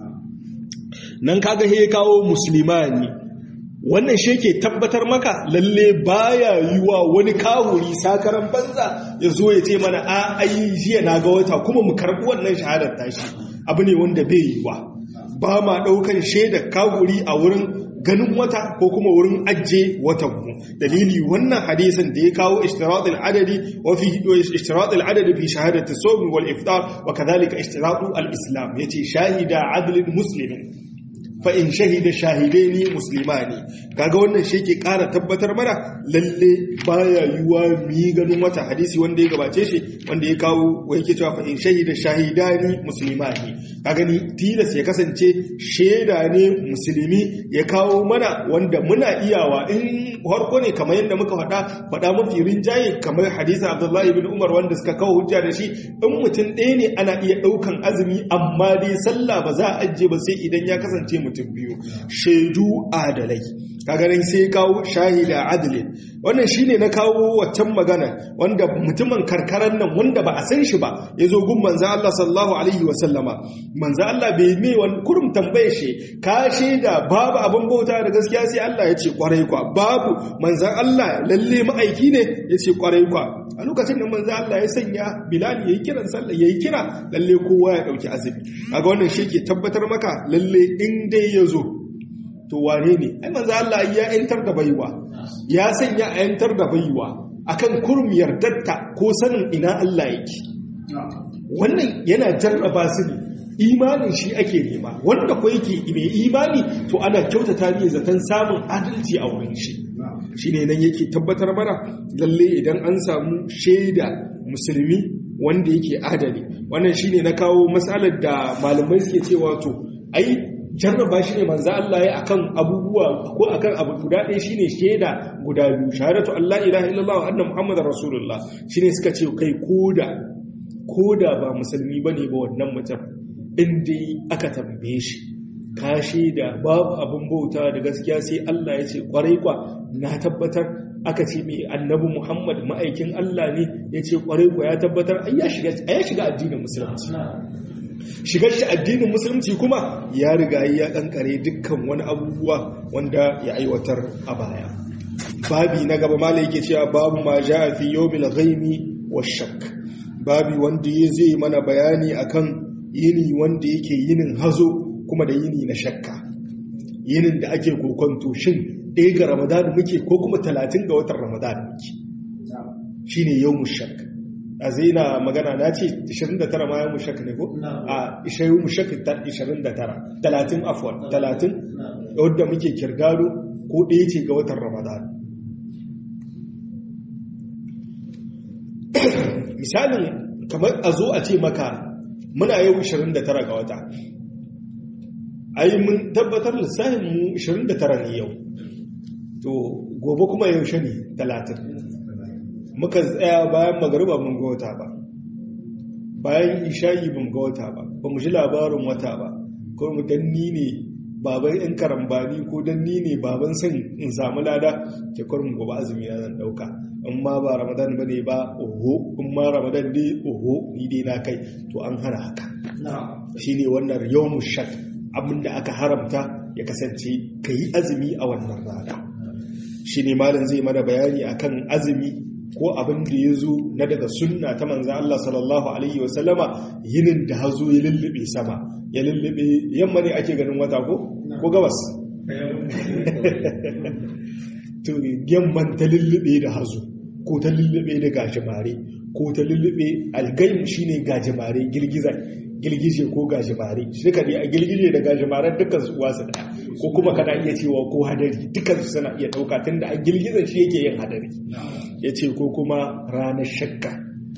nan kaga he kawo musulmani wannan shi ke tabbatar maka lalle baya yi wa wani kawuri sakaran banza ya zo ya ce mana a ayi jiya na ga wata kuma mu karɓi wannan shahadar tashi abu ne wanda bai yi wa ba ma ɗaukan shaidar kawuri a wurin ganin wata ko kuma wurin ajiye watanmu dalili wannan hadisin da ya kawo ishtirat al-adadi wa fi ishtirat al-adadi fi shahadati sawm wal iftar wa kadhalika ishtirat al-islam yace shahida adlin muslimin fa in shahida shahidaini muslimani kaga wannan shi ke ƙara tabbatar mana lalle baya yiwa mu yi ganin wata hadisi wanda ya gabace shi wanda ya kawo wa yake cewa fa in shahida shahidani muslimani kaga ni tilas ya kasance shaida ne musulmi ya kawo mana wanda muna iyawa in harko ne kamar yadda muka faɗa faɗa mafi rinjaye kamar hadisin abdullahi bin umar wanda suka kawo hujja da shi in mutum ɗaya ne ana iya ɗaukan azumi amma dai sallah ba za a ajiye ba sai idan ya kasance mutum biyu shaidu adalai kagarin sai kawo shahida adalin wannan shine na kawo waccan magana wanda mutumin karkaran nan wanda ba a san shi ba ya zo gun manzo Allah sallallahu alaihi wasallama manzo Allah bai mai wani kurum tambaye shi ka shaida babu abin bauta da gaskiya sai Allah ya ce kwarai kwa babu manzo Allah lalle ma'aiki ne ya ce kwarai kwa a lokacin da manzo Allah ya sanya Bilal yayi kiran sallah yayi kira lalle kowa ya dauki azumi kaga wannan shi ke tabbatar maka lalle in dai ya zo to wane ne ai manzo Allah ya yantar da baiwa ya sanya a yantar da baiwa akan kurmiyar datta ko sanin ina Allah yake wannan yana jarraba su ne imanin shi ake nema wanda ko yake mai imani to ana kyautata ne zaton samun adalci a wurin shi shine nan yake tabbatar mana lalle idan an samu shaida musulmi wanda yake adali wannan shine na kawo matsalar da malamai suke cewa to ai jarraba shi ne manzo Allah ya akan abubuwa ko akan abu guda ɗaya shine shaida guda biyu shahadatu Allah ilaha illallah wa anna muhammadar rasulullah shine suka ce kai koda koda ba musulmi bane ba wannan mutum in dai aka tambaye shi ka shaida babu abin bauta da gaskiya sai Allah ya ce kwarai kwa na tabbatar aka ce mai annabi Muhammad ma'aikin Allah ne ya ce kwarai kwa ya tabbatar ai ya shiga addinin musulunci shigar shi addinin musulunci kuma ya riga ya kankare dukkan wani abubuwa wanda ya aiwatar a baya babi na gaba mala yake cewa babu ma ja fi yawmil ghaimi washak babi wanda ya zai mana bayani akan yini wanda yake yinin hazo kuma da yini na shakka yinin da ake kokonto shin ɗaya ga ramadan muke ko kuma talatin ga watan ramadan muke shine yawmul shak a zai na magana na ce 29 ma ya mushak ne ko? a ishayi mushak 29 30 afwan 30 wadda muke kirgado ko ɗaya ce ga watan ramadan misalin kamar a zo a ce maka muna yau 29 ga wata ai mun tabbatar lissafin mu 29 ne yau to gobe kuma yaushe ne 30 muka tsaya bayan magariba mun ga wata ba bayan isha'i mun ga wata ba ba mu ji labarin wata ba ko mu danni ne baban yan karambani ko danni ne baban san in samu lada ke kurmin gobe azumi na zan dauka in ma ba ramadan ba ne ba oho in ma ramadan ne oho ni dai na kai to an hana haka shine wannan yawmu shak abinda aka haramta ya kasance kayi azumi a wannan rana shine malam zai mana bayani akan azumi ko abin da ya zo na daga sunna ta manza Allah sallallahu Alaihi wasallama yinin da hazo ya lullube sama ya lullube yamma ne ake ganin wata ko? ko gabas to yamman ta lullube da hazo ko ta lullube da gajimare ko ta lullube algaim shine gajimare girgizar girgije ko gajimare shi ka a girgije da gajimaren dukkan su wasu daya ko kuma kana iya cewa ko hadari dukkan su suna iya dauka tunda a girgizar shi yake yin hadari ya ce ko kuma ranar shakka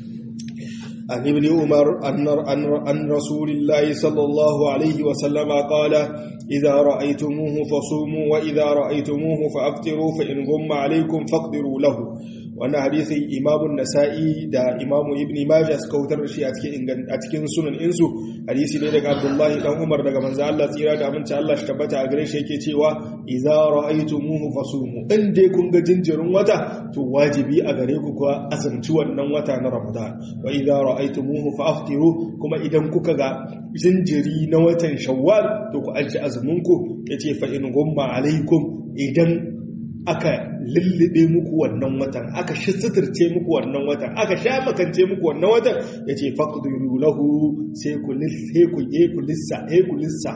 an ibn umar an rasulillahi sallallahu alaihi wasallama kala idza ra'aytumuhu fasumu wa idza ra'aytumuhu fa'aftiru fa in gumma alaykum faqdiru lahu wannan hadisin imamun nasa'i da imamu ibn majah suka wutar da shi a cikin a cikin sunan insu hadisi ne daga abdullahi dan umar daga manzo Allah tsira da aminci Allah shi tabbata a gare shi yake cewa idza ra'aytumuhu fasumu in dai kun ga jinjirin wata to wajibi a gare ku kuwa azumci wannan wata na ramadan wa idza ra'aytumuhu fa'aftiru kuma idan kuka ga jinjiri na watan shawwal to ku alci azumin ku yace fa in gumma alaikum idan aka lullube muku wannan watan aka suturce muku wannan watan aka sha makance muku wannan watan ya ce faƙudu lahu sai ku lissa sai ku lissa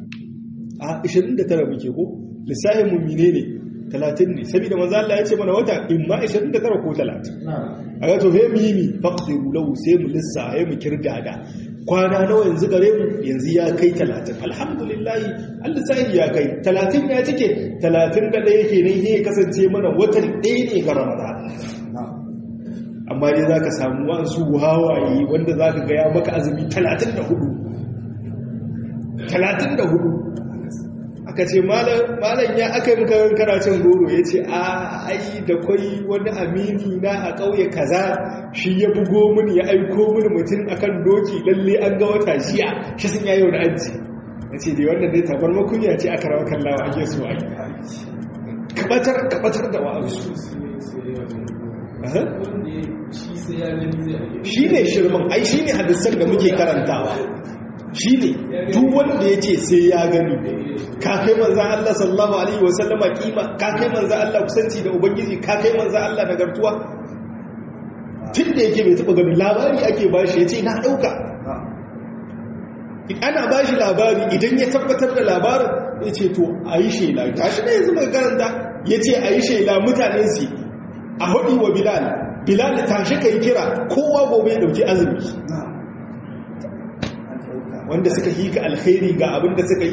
a 29 muke ko lissahin mummine ne 30 ne saboda manzo Allah ya ce mana wata in ma 29 ko 30 a ga to he mu yi mi faƙudu lahu sai mu lissa sai mu kirgada kwana nawa yanzu gare mu yanzu ya kai talatin alhamdulillahi allah sahi ya kai talatin ya cike talatin da ɗaya ke nan ya kasance mana watan ɗaya ne ga ramadan amma dai za ka samu wasu hawaye wanda za ka gaya maka azumi talatin da hudu talatin da hudu aka ce malam ya aka yi makarar karacin goro ya ce a ai da kwai wani amini na a ƙauye kaza shi ya bugo mini ya aiko mini mutum akan doki lalle an ga wata shiya shi sun yayo da aji ya ce dai wannan dai tabar makunya ce aka rawa kallawa ake so a yi kabatar da wa'ansu shi ne shirman ai shi ne hadisan da muke karantawa shi ne duk wanda ya ce sai ya gani ka kai manzan Allah sallallahu Alaihi wasallama kima ka kai manzan Allah kusanci da Ubangiji ka kai manzan Allah nagartuwa tun da yake bai taɓa ganin labari ake ba shi ya ce na ɗauka ana ba shi labari idan ya tabbatar da labarin ya ce to a yi shela ta shi ne yanzu mai karanta ya ce a yi shela mutane su a haɗi wa bilal bilal tashi ka yi kira kowa gobe ya ɗauki azumi wanda suka yi ka alkhairi ga abin da suka yi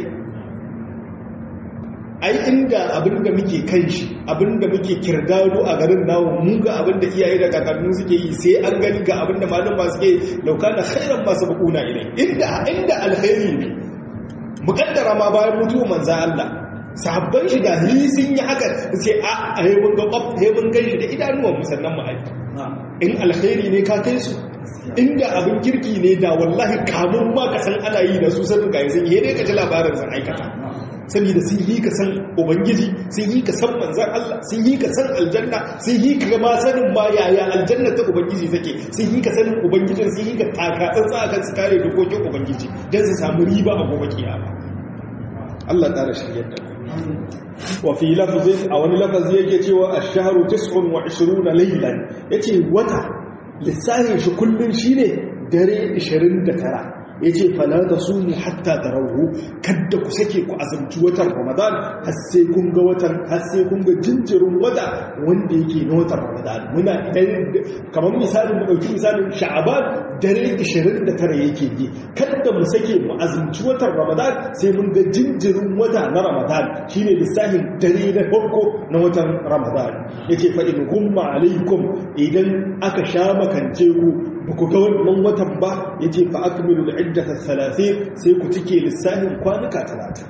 ai inda abin da muke kan shi abin da muke kirgado a garin nawo mu ga abin da iyaye da kakannu suke yi sai an gani ga abin da malum ba suke lauka da khairan masu bukuna ilai inda inda alkhairi ne mukaddara ma bayan mutuwa manza Allah sahabban shi ga hili sun yi haka ce a a mun ga kwaf he mun gan shi da idanuwan musannan mu aiki in alkhairi ne ka kai su inda abin kirki ne da wallahi kamun ma ka san ana yi da su sanin ga yanzu he ne ka ji labarin sun aikata saboda sun yi ka san ubangiji sun yi ka san manzan Allah sun yi ka san aljanna sun yi ka ma sanin ma yaya aljanna ta ubangiji take sun yi ka sanin ubangijin sun yi ka taka tsantsa akan su kare dokokin ubangiji don su samu riba a gobe kiyama Allah ƙara shiryar da wa fi lafzin a wani lafazi yake cewa ash-shahru 29 laylan yace wata lissafin shi kullun shine dare 29 ya ce fala da su mu hatta da rahu kadda ku sake ku azumci watan ramadan har sai kun ga watan har sai kun ga jinjirin wata wanda yake na watan ramadan muna idan kamar misalin mu dauki misalin sha'aban dare 29 yake yi kadda mu sake mu azumci watan ramadan sai mun ga jinjirin wata na ramadan shine lissafin dare na farko na watan ramadan yace fa in humma alaikum idan aka sha makance ku ba ku ga wannan watan ba ya ce fa akmilu al'iddata salatin sai ku cike lissafin kwanuka talatin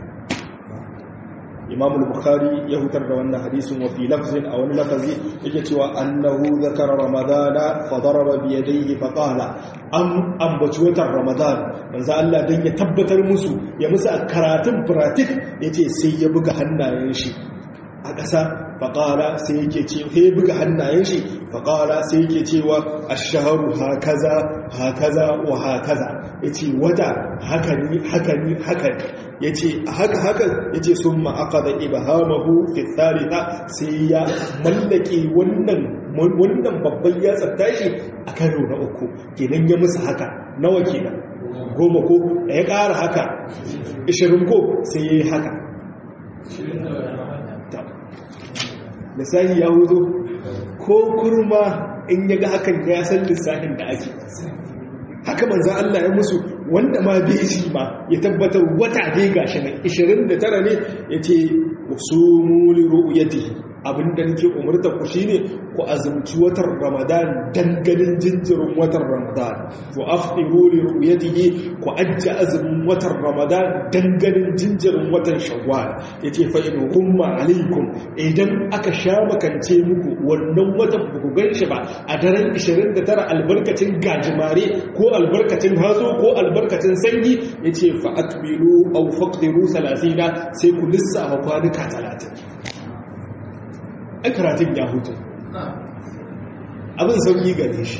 imam al-bukhari ya hutar da wannan hadisin wa fi lafzin a wani lafazi yake cewa annahu zakara ramadana fa daraba bi yadayhi fa qala an ambaci watan ramadan manzo Allah dan ya tabbatar musu ya musu karatun pratik yace sai ya buga hannayen shi a ƙasa faƙara sai yake ce ya buga hannayen shi faƙara sai yake cewa a shaharu hakaza hakaza wa hakaza ya ce wata haka ni haka ni haka ya ce haka haka ya ce sun ma'aka da ibahamahu fitarita sai ya mallake wannan wannan babban ya tashi a karo na uku kenan ya musu haka nawa kenan goma ko ya ƙara haka ishirin ko sai ya yi haka lissahi ya huzo ko kurma in ya ga hakan ya san lissahin da ake haka manzan Allah ya musu wanda ma bai shi ma ya tabbatar wata dai gashi nan 29 ne ya ce su muli ru'yati abinda nake umarta ku shine ku azumci watan Ramadan dangalin jinjirin watan Ramadan ku afdiru li ru'yatihi ku ajja azumin watan Ramadan dangalin jinjirin watan Shawwal yace fa in humma alaikum idan aka sha makance muku wannan watan ba ku ganshi ba a daren 29 albarkacin gajimare ko albarkacin hazo ko albarkacin sanyi yace fa akmilu aw faqdiru 30 sai ku lissafa kwanuka 30 ai karatun ya hutu abin sauƙi gare shi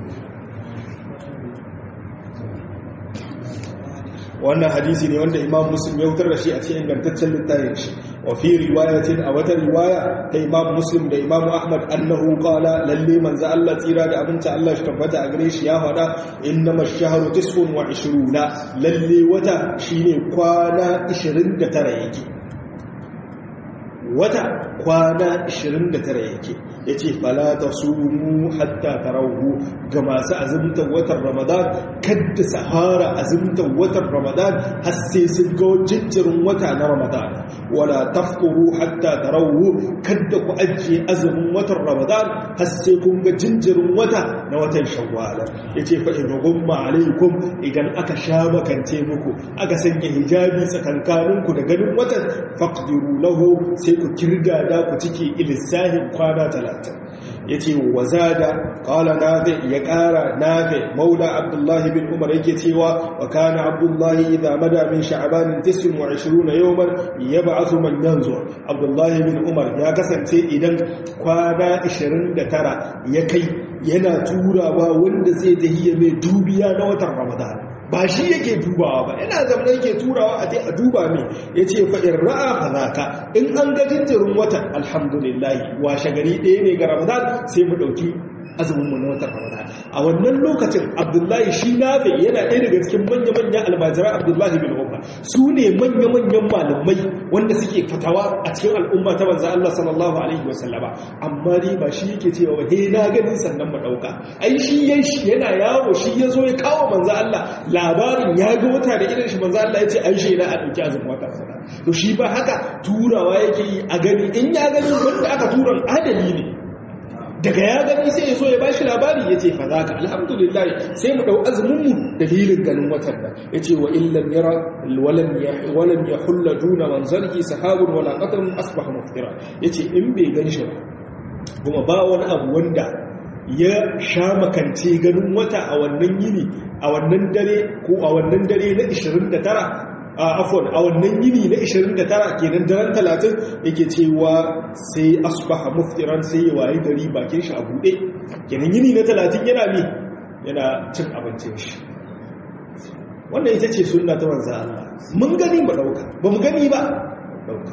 wannan hadisi ne wanda imam muslim ya hutar da shi a cikin ingantaccen littafin shi wa fi riwayatin a wata riwaya ta imam muslim da imam ahmad annahu qala lalle manzo Allah tsira da abinci Allah shi tabbata a gare shi ya faɗa innama ash-shahru 29 lalle wata shine kwana 29 yake wata kwana 29 yake ya ce falata su mu hatta tarahu ga masu azumtar watan ramadan kadda sahara azumtar watan ramadan har sai sun ga jinjirin wata na ramadan wala tafkuru hatta tarahu kadda ku ajiye azumin watan ramadan har sai kun ga jinjirin wata na watan shawwala ya ce fa in gumma alaikum idan aka sha makance muku aka sanya hijabi tsakankaninku da ganin watan faqdiru lahu sai ku kirga da ku cike ilisahin kwana talatin ya ce wa zada kala nafi ya kara nafi maula abdullahi bin umar yake cewa wa kana abdullahi idan mada min sha'abanin 29 yawman ya ba'athu man yanzu abdullahi bin umar ya kasance idan kwana 29 ya kai yana turawa wanda zai tahiya mai dubiya na watan ramadan ba shi yake dubawa ba yana zama yake turawa a a duba mai ya ce fa'in ra'a hazaka in an ga jinjirin watan alhamdulillahi washe gari ɗaya ne ga ramadan sai mu ɗauki azumin mu na watan ramadan a wannan lokacin abdullahi shi nafe yana ɗaya daga cikin manya-manyan almajiran abdullahi bin umar su ne manya-manyan malamai wanda suke fatawa a cikin al'umma ta banza Allah sallallahu alaihi wasallama amma dai ba shi yake cewa ba he na ganin sannan mu ɗauka ai shi yana yawo shi ya zo ya kawo manzo Allah labarin ya ga wata da irin shi manzo Allah ya ce ai shi na a ɗauki azumin wata ramadan to shi ba haka turawa yake yi a gani in ya gani wanda aka turan adali ne daga ya gani sai ya zo ya bashi labari ya ce fa za ka alhamdulillah sai mu ɗau azuminmu dalilin ganin watan nan ya ce wa illan yara walam ya hulla duna manzarki sahabun wala qatarun asbaha muftira ya ce in bai gan shi ba kuma ba wani abu wanda ya sha makance ganin wata a wannan yini a wannan dare ko a wannan dare na 29 afon a wannan yini na 29 kenan daren 30 yake cewa sai asbaha muftiran sai ya waye gari bakin shi a bude kenan yini na 30 yana mi yana cin abincin shi wannan ita ce sunna ta manzo Allah mun gani ba dauka ba mu gani ba dauka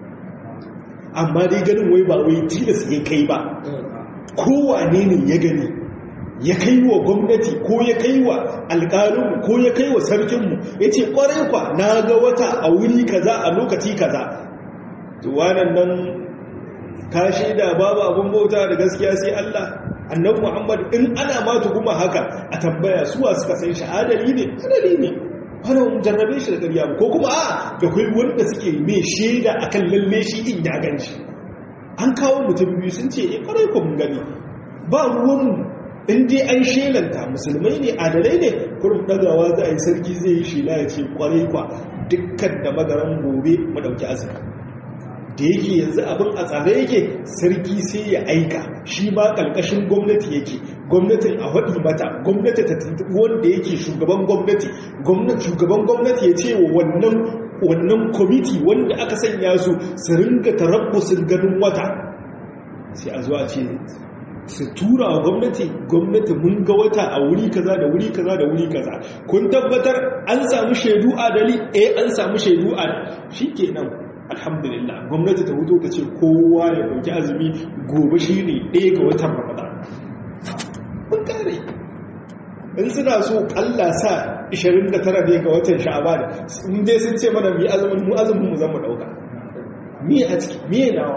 amma dai ganin wai ba wai tilas ya kai ba kowane ne ya gani ya kai wa gwamnati ko ya kai wa alƙalinmu ko ya kai wa sarkinmu ya ce ƙwarai kwa na ga wata a wuri kaza a lokaci kaza tuwanan nan ka shaida babu abin bauta da gaskiya sai Allah annabi Muhammad in ana ma kuma haka a tambaya suwa suka san shi adali ne adali ne wani jarrabe shi da ƙarya ko kuma a da kai wanda suke mai shaida akan lalle shi in ya gan shi an kawo mutum biyu sun ce eh ƙwarai kwa mun gani ba ruwanmu in dai an shelanta musulmai ne adalai ne kurum dagawa za a yi sarki zai yi shela ya ce kwarai kwa dukkan da magaran gobe mu dauki azumi da yake yanzu abin a tsare yake sarki sai ya aika shi ma kalkashin gwamnati yake gwamnatin a haɗi mata gwamnati ta tuntuɓi wanda yake shugaban gwamnati shugaban gwamnati ya ce wa wannan wannan kwamiti wanda aka sanya su su ringa tarabbusin ganin wata sai a zuwa ce su tura wa gwamnati gwamnati mun ga wata a wuri kaza da wuri kaza da wuri kaza kun tabbatar an samu shaidu adali eh an samu shaidu adali shikenan alhamdulillah gwamnati ta huto ta ce kowa ya dauki azumi gobe shine ɗaya ga watan ramadan mun kare in suna so Allah sa 29 ne ga watan sha'aban in dai sun ce mana mu azumin mu azumin mu zan mu dauka me a ciki me nawa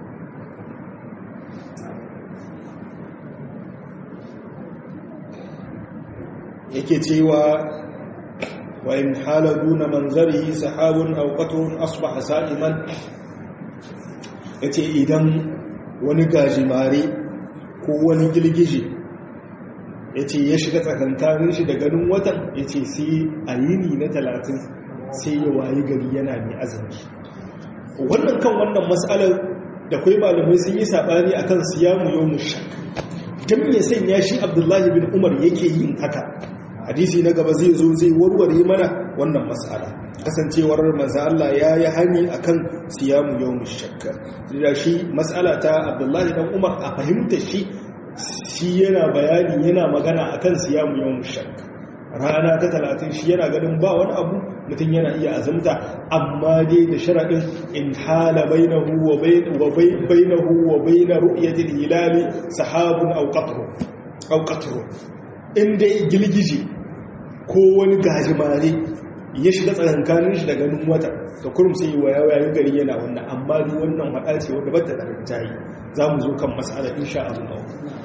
yake cewa wa in hala duna manzarihi sahabun aw qatrun asbaha sa'iman yace idan wani gajimare ko wani girgije yace ya shiga tsakankanin shi da ganin watan yace sai a yini na 30 sai ya wayi gari yana mai azumi wannan kan wannan mas'alar da kai malamai sun yi sabani akan siyamu yawmush shak dan me sanya shi Abdullahi bin Umar yake yin haka hadisi na gaba zai zo zai warware mana wannan mas'ala kasancewar manzo Allah ya yi hani akan siyamu yawmush shakka da shi mas'ala ta Abdullahi dan Umar a fahimtar shi shi yana bayani yana magana akan siyamu yawmush shakka rana ta 30 shi yana ganin ba wani abu mutum yana iya azumta amma dai da sharadin in hala bainahu wa bainahu wa bain ru'yati al-hilal sahabun aw qatru aw qatru inda gilgiji ko wani gajimare ya shiga tsakankanin shi da ganin wata da kurum sai yi waya yayin gari yana wannan amma dai wannan faɗa ce wanda ba ta da rinjaye za mu zo kan mas'ala insha Allah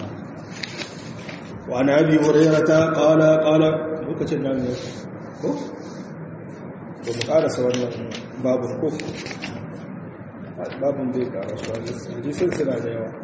wa na abi hurairata qala qala lokacin nan ne ko ba mu karasa wannan babu ko babun zai karasa hadisin suna da yawa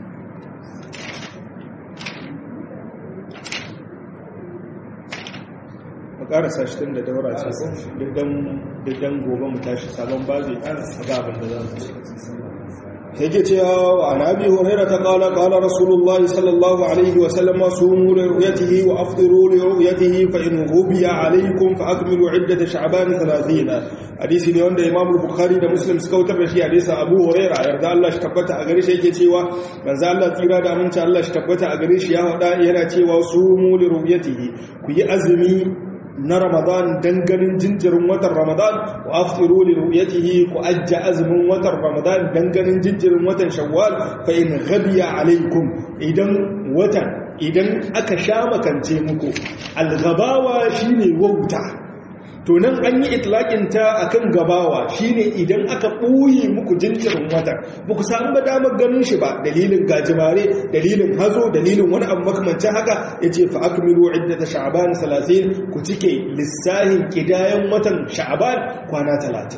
mu karasa shi tun da daura ce ko diddan gobe mu tashi sabon bazi a ga abin da za mu yake cewa wa anabi hurairah ta qala qala rasulullahi sallallahu alaihi wa sallam sumu li ru'yatihi wa afṭiru li ru'yatihi fa in ghubiya alaykum fa akmilu 'iddat sha'ban 30 hadisi ne wanda imam bukhari da muslim suka wutar da shi hadisi abu hurairah yarda Allah shi tabbata a gare shi yake cewa manzo Allah tsira da aminci Allah shi tabbata a gare shi ya hada yana cewa sumu li ru'yatihi ku yi azumi na Ramadan dan ganin jinjirin watan Ramadan wa aftiru li ru'yatihi ku ajja azumin watan Ramadan dan ganin jinjirin watan Shawwal fa in ghabiya alaikum idan watan idan aka sha makance muku al-ghabawa shine wauta to nan an yi itlaƙin ta akan gabawa shine idan aka ɓoye muku jinjirin wata ba ku samu ba damar ganin shi ba dalilin gajimare dalilin hazo dalilin wani abu makamancin haka ya ce fa akmilu iddata sha'ban 30 ku cike lissahin kidayan watan sha'ban kwana 30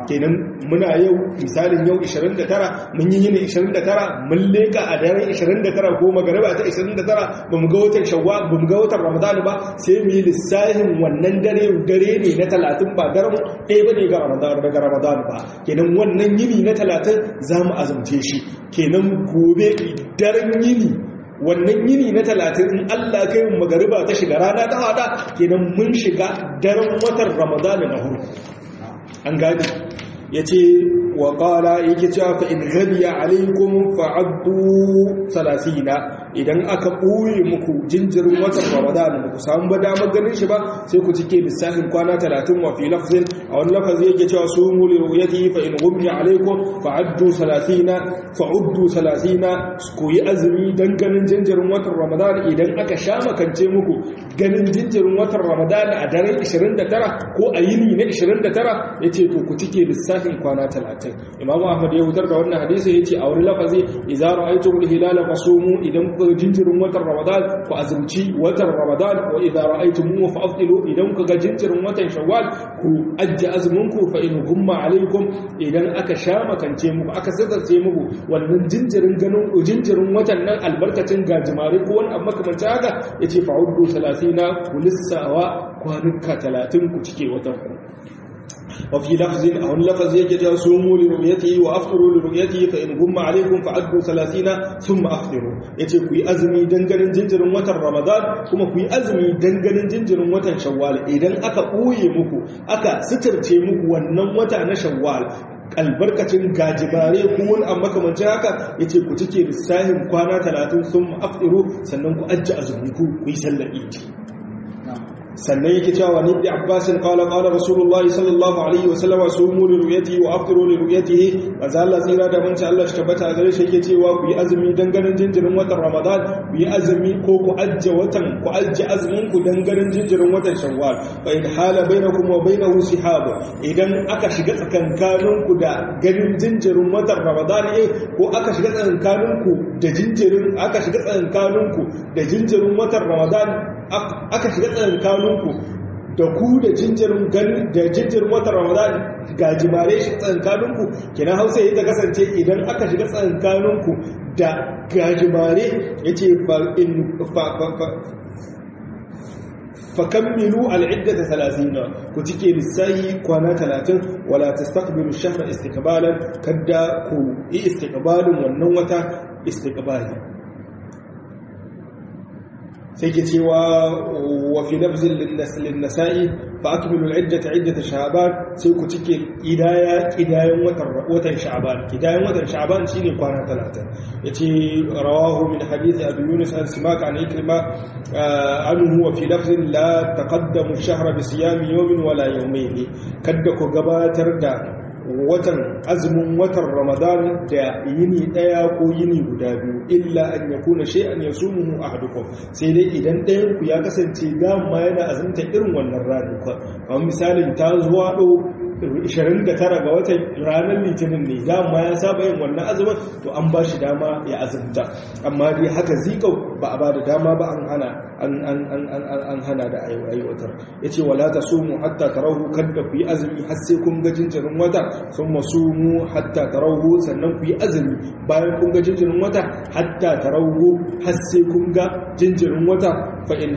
kenan muna yau misalin yau 29 mun yi yini 29 mun leka a daren 29 ko magariba ta 29 ba mu ga watan shawwal ba mu ga watan ramadan ba sai mu yi lissafin wannan dare dare ne na 30 ba daren ɗaya ba ne ga ramadan daga ramadan ba kenan wannan yini na 30 za mu azumce shi kenan gobe daren yini wannan yini na talatin in Allah kai mu magariba ta shiga rana ta hada kenan mun shiga daren watan ramadana na huru an gani ya ce wa ƙala yake cewa fa in ghadiya alaikum fa'addu salasina idan aka ɓoye muku jinjirin watan ramadan ba ku samu ba damar ganin shi ba sai ku cike lissafin kwana talatin wa fi lafzin a wani lafazi yake cewa su mu li ru'yati fa in ghumya alaikum fa'addu salasina fa'uddu salasina ku yi azumi dan ganin jinjirin watan ramadan idan aka sha makance muku ganin jinjirin watan ramadan a daren 29 ko a yini na 29 yace to ku cike lissafin kwana 30 imamu ahmad ya hutar da wannan hadisi yace a wani lafazi idza ra'aytum al-hilala fasumu idan ku jinjirin watan ramadan ku azumci watan ramadan wa idza ra'aytumuhu fa'tilu idan ku ga jinjirin watan shawwal ku ajji azumin ku fa in humma alaikum idan aka sha makance muku aka sadarce muku wannan jinjirin ganin jinjirin watan nan albarkacin gajimare ko wani abu makamancin haka yace fa'uddu 30 ku lissawa kwanuka 30 ku cike watan ku وفي لفظ أو اللفظ يجد صوموا لرؤيته وأفطروا لرؤيته فإن غم عليكم فعدوا ثلاثين ثم أفطروا يتي كوي أزمي دنجر جنجر وتر رمضان كما كوي أزمي دنجر جنجر وتر شوال إذن أكا أوي مكو أكا سترتي مكو ونن وتر شوال albarkacin gajimare ko wani amma kamancin haka ya ce ku cike lissahin kwana talatin sun ma'afiru sannan ku ajiye azumi ku yi sallar iti sannan yake cewa ni da abbasin qala qala rasulullahi sallallahu alaihi wa sallam sumu li ru'yatihi wa afṭiru li ru'yatihi manzo Allah tsira da manci Allah shi tabbata a gare shi yake cewa ku yi azumi dan ganin jinjirin watan Ramadan ku yi azumi ko ku ajje watan ku ajje azumin ku dan ganin jinjirin watan Shawwal fa in hala bainakum wa bainahu sihab idan aka shiga tsakankanin ku da ganin jinjirin watan Ramadan eh ko aka shiga tsakankanin ku da jinjirin aka shiga tsakankanin ku da jinjirin watan Ramadan aka shiga tsakankaninku da ku da jinjirin gani da jinjirin watan ramadan ga jimare shi tsakankaninku kenan hausa yi ta kasance idan aka shiga tsakankaninku da gajimare ya ce fakammilu al'iddata talasina ku cike lissahi kwana talatin wala ta stakbiru shafar istikbalan kadda ku yi istikbalin wannan wata istikbali sai ke cewa wa fi lafzin linnasa'i fa akmilu al'iddata iddata sha'ban sai ku cike kidaya kidayan watan watan sha'ban kidayan watan sha'ban shine kwana 30 yace rawahu min hadith abi yunus an simak an ikrima anhu wa fi lafzin la taqaddamu ash-shahra bi siyami yawmin wala yawmayn kadda ku gabatar da watan azumin watan ramadan da yini daya ko yini guda biyu illa an yakuna shay'an yasumuhu ahadukum sai dai idan ɗayan ku ya kasance dama yana azumta irin wannan ranar kamar misalin ta zuwa do 29 ga watan ranar litinin ne dama ya saba yin wannan azumin to an ba shi dama ya azumta amma dai haka zikau ba a ba da dama ba an hana an hana da aiwatar ya ce wala ta sumu hatta tarahu kadda ku yi azumi har sai kun ga jinjirin wata sun masumu hatta tarahu sannan ku yi azumi bayan kun ga jinjirin wata hatta tarahu har sai kun ga jinjirin wata fa'in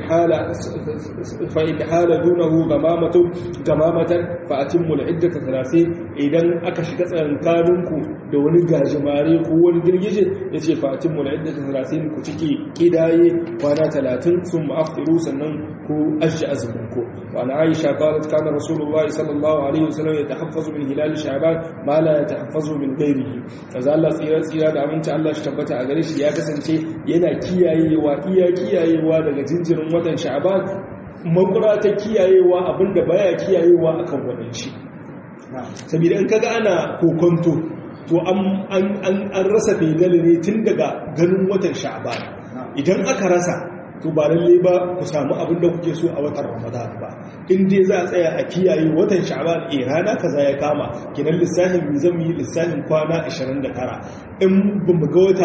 hala dunahu gamamatan fa'atin iddata talatin idan aka shiga tsakankaninku da wani gajimare ko wani girgije ya ce fa'atin mu da iddata talatin ku ciki kidaye kwana talatin sun ma'afiru sannan ku ajiye azumin ku wa na aisha qalat kana rasulullahi sallallahu alaihi wasallam yatahaffazu min hilal sha'ban ma la yatahaffazu min ghairihi kaza Allah tsira tsira da aminci Allah shi tabbata a gare shi ya kasance yana kiyayewa iya kiyayewa daga jinjirin watan sha'ban makura ta kiyayewa abinda baya kiyayewa akan wannan shi saboda in kaga ana kokonto to an rasa fedali ne tun daga ganin watan sha'ban idan aka rasa to ba lalle ba ku samu abin da kuke so a watan ramadan ba in dai za a tsaya a kiyaye watan sha'ban eh rana kaza ya kama kinan lissafin mu zan yi lissafin kwana 29 in ba mu ga wata ba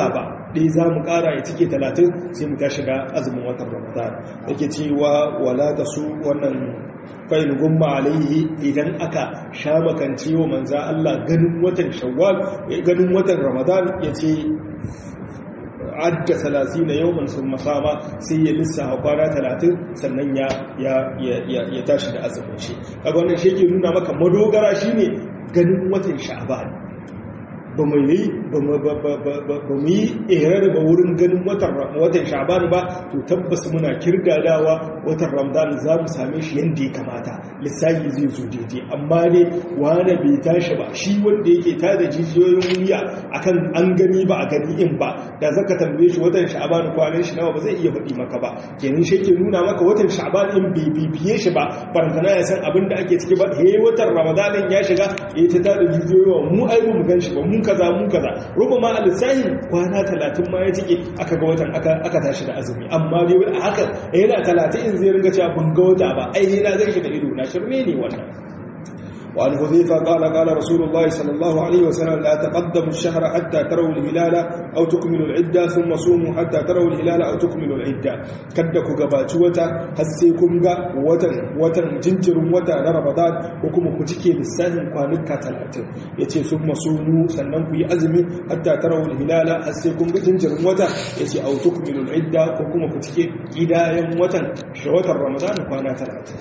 ɗaya za mu ƙara ya cike talatin sai mu tashi da azumin watan ramadan yake cewa wala da su wannan fa'in gumma alaihi idan aka sha makance wa manza Allah ganin watan shawwal ganin watan ramadan ya ce adda salasi na yau sun masama sai ya lissa a kwana talatin sannan ya tashi da azumin shi kaga wannan shi ke nuna maka madogara shine ganin watan sha'ban ba mu yi ba mu yi irar ba wurin ganin watan sha'ban ba to tabbas muna kirgadawa watan ramadan za mu same shi yadda ya kamata lissafi zai zo daidai amma dai wane bai tashi ba shi wanda yake tada jijiyoyin wuya akan an gani ba a gani in ba da zaka tambaye shi watan sha'ban kwanan shi nawa ba zai iya faɗi maka ba kenan shi ke nuna maka watan sha'ban in bai bibiye shi ba barantana ya san abin da ake ciki ba he watan ramadan ya shiga ya ta tada jijiyoyin mu ai mu gan shi ba mun kaza mun kaza ruba ma a lissahi kwana talatin ma ya cike aka ga watan aka tashi da azumi amma dai wani haka yana talatin in zai ringa cewa ban ga wata ba ai na zai shi da ido na shirme ne wannan وعن حذيفة قال قال رسول الله صلى الله عليه وسلم لا تقدموا الشهر حتى تروا الهلال أو تكملوا العدة ثم صوموا حتى تروا الهلال أو تكملوا العدة كدك قبات وتا هسيكم غا وتن وتن جنجر وتا رمضان وكم كتكي للساهم قانك ثلاثة يتي ثم صوموا سننكو يأزمي حتى تروا الهلال هسيكم جنجر وتا يتي أو تكملوا العدة وكم كتكي إدايا وتن شوتا رمضان قانا ثلاثة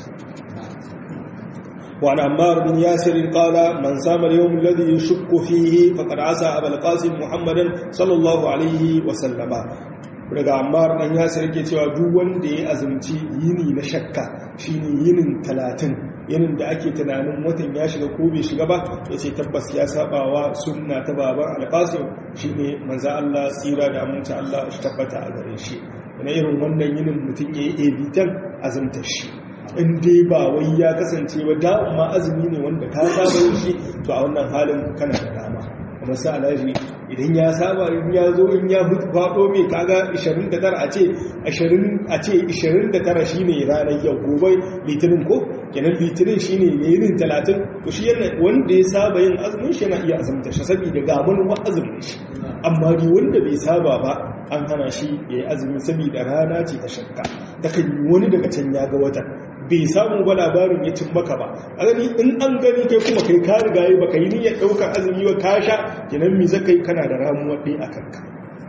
وعن عمار بن ياسر قال من سام اليوم الذي يشك فيه فقد عسى أبا القاسم محمدا صلى الله عليه وسلم daga ammar dan yasir yake cewa duk wanda ya azumci yini na shakka shine yinin talatin yinin da ake tunanin watan ya shiga ko bai shiga ba yace tabbas ya sabawa sunna ta baban alqasim shine manzo Allah tsira da aminci Allah shi tabbata a gare shi na irin wannan yinin mutum yayi ebitan azumtar shi in dai ba wai ya kasance ba da ma azumi ne wanda ka saba yin shi to a wannan halin kana da dama kuma sa alaji idan ya saba in ya zo in ya faɗo mai kaga 29 a ce 20 a ce 29 shine ranar yau gobe litinin ko kenan litinin shine yayin 30 to shi yana wanda ya saba yin azumin shi yana iya azumta shi saboda ga mun azumin shi amma dai wanda bai saba ba an hana shi yayi azumi saboda rana ce ta shakka ta kan wani daga can ya ga watan bai samu ba labarin ya cin maka ba a gani in an gani kai kuma kai ka riga yi baka yi niyyar ɗaukar azumi ba ka sha kinan mi zaka yi kana da ramuwar ɗaya a kanka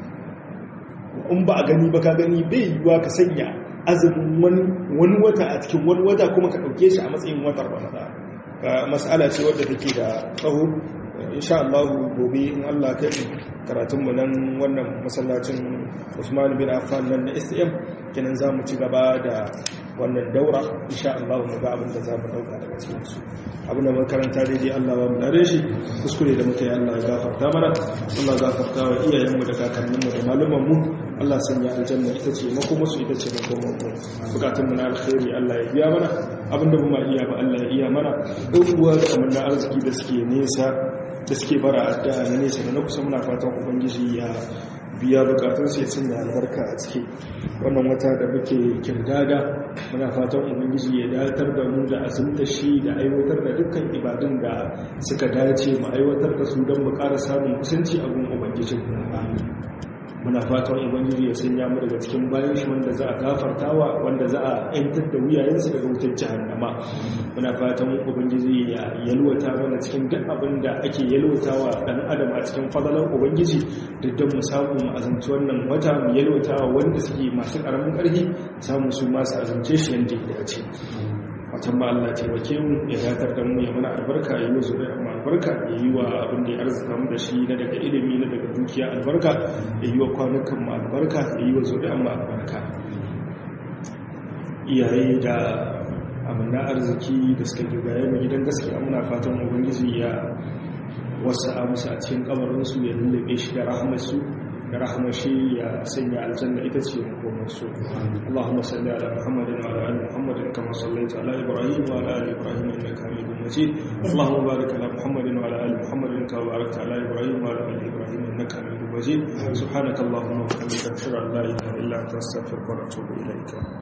in ba a gani ba ka gani bai yiwuwa ka sanya azumin wani wata a cikin wani wata kuma ka ɗauke shi a matsayin watar ramadan ka mas'ala ce wadda take da tsaho insha Allah gobe in Allah kai karatun mu nan wannan masallacin Usman bin Affan nan na STM kenan zamu ci gaba da wannan daura insha Allah mu ga abin da za mu dauka daga cikin su abin da makaranta daidai Allah ba mu dare shi kuskure da muka yi Allah ya gafarta mana Allah ya gafarta wa iyayenmu da kakanninmu da malumanmu mu Allah sanya aljanna ita ce makoma su ita ce makoma mu bukatun mu na alkhairi Allah ya biya mana abinda mu ma iya ba Allah ya iya mana uwa da amanna arziki da suke nesa da suke bara addu'a na nesa da na kusa muna fatan ubangiji ya biya bukatun sai sanya albarka a ciki wannan wata da muke kirdada muna fatan ubangiji ya datar da mu da azumta shi da aiwatar da dukkan ibadun da suka dace mu aiwatar da su don mu ƙara samun kusanci a gun ubangijin muna fatan ubangiji ya sanya mu daga cikin bayan shi wanda za a gafartawa wanda za a yantar da wuyayensu daga wutar jahannama muna fatan ubangiji ya yalwata mana cikin duk abin da ake yalwatawa dan adam a cikin fadalan ubangiji da don mu samu mu azumci wannan wata mu yalwatawa wanda suke masu karamin karfi samu su masu azumce shi yadda ya dace watan ma Allah taimake mu ya datar da mu ya mana albarka ya yi zuriya mu albarka ya yi wa abin da ya arzika mu da shi na daga ilimi na daga dukiya albarka ya yi wa kwanukan mu albarka ya yi wa zuriya mu albarka iyaye da abin da arziki da suka gigaye mu gidan gaskiya muna fatan ubangiji ya wasu a musu a cikin kamarinsu ya lullube shi da rahamarsu da rahamashi ya sanya aljanna ita ce makomarsu Allahumma salli ala Muhammadin wa ala ali Muhammadin kama sallaita ala Ibrahim wa ala ali Ibrahim innaka Hamidum Majid Allahumma barik ala Muhammadin wa ala ali Muhammadin kama barakta ala Ibrahim wa ala ali Ibrahim innaka Hamidum Majid subhanaka Allahumma wa bihamdika ashhadu an la ilaha illa anta astaghfiruka wa atubu ilayk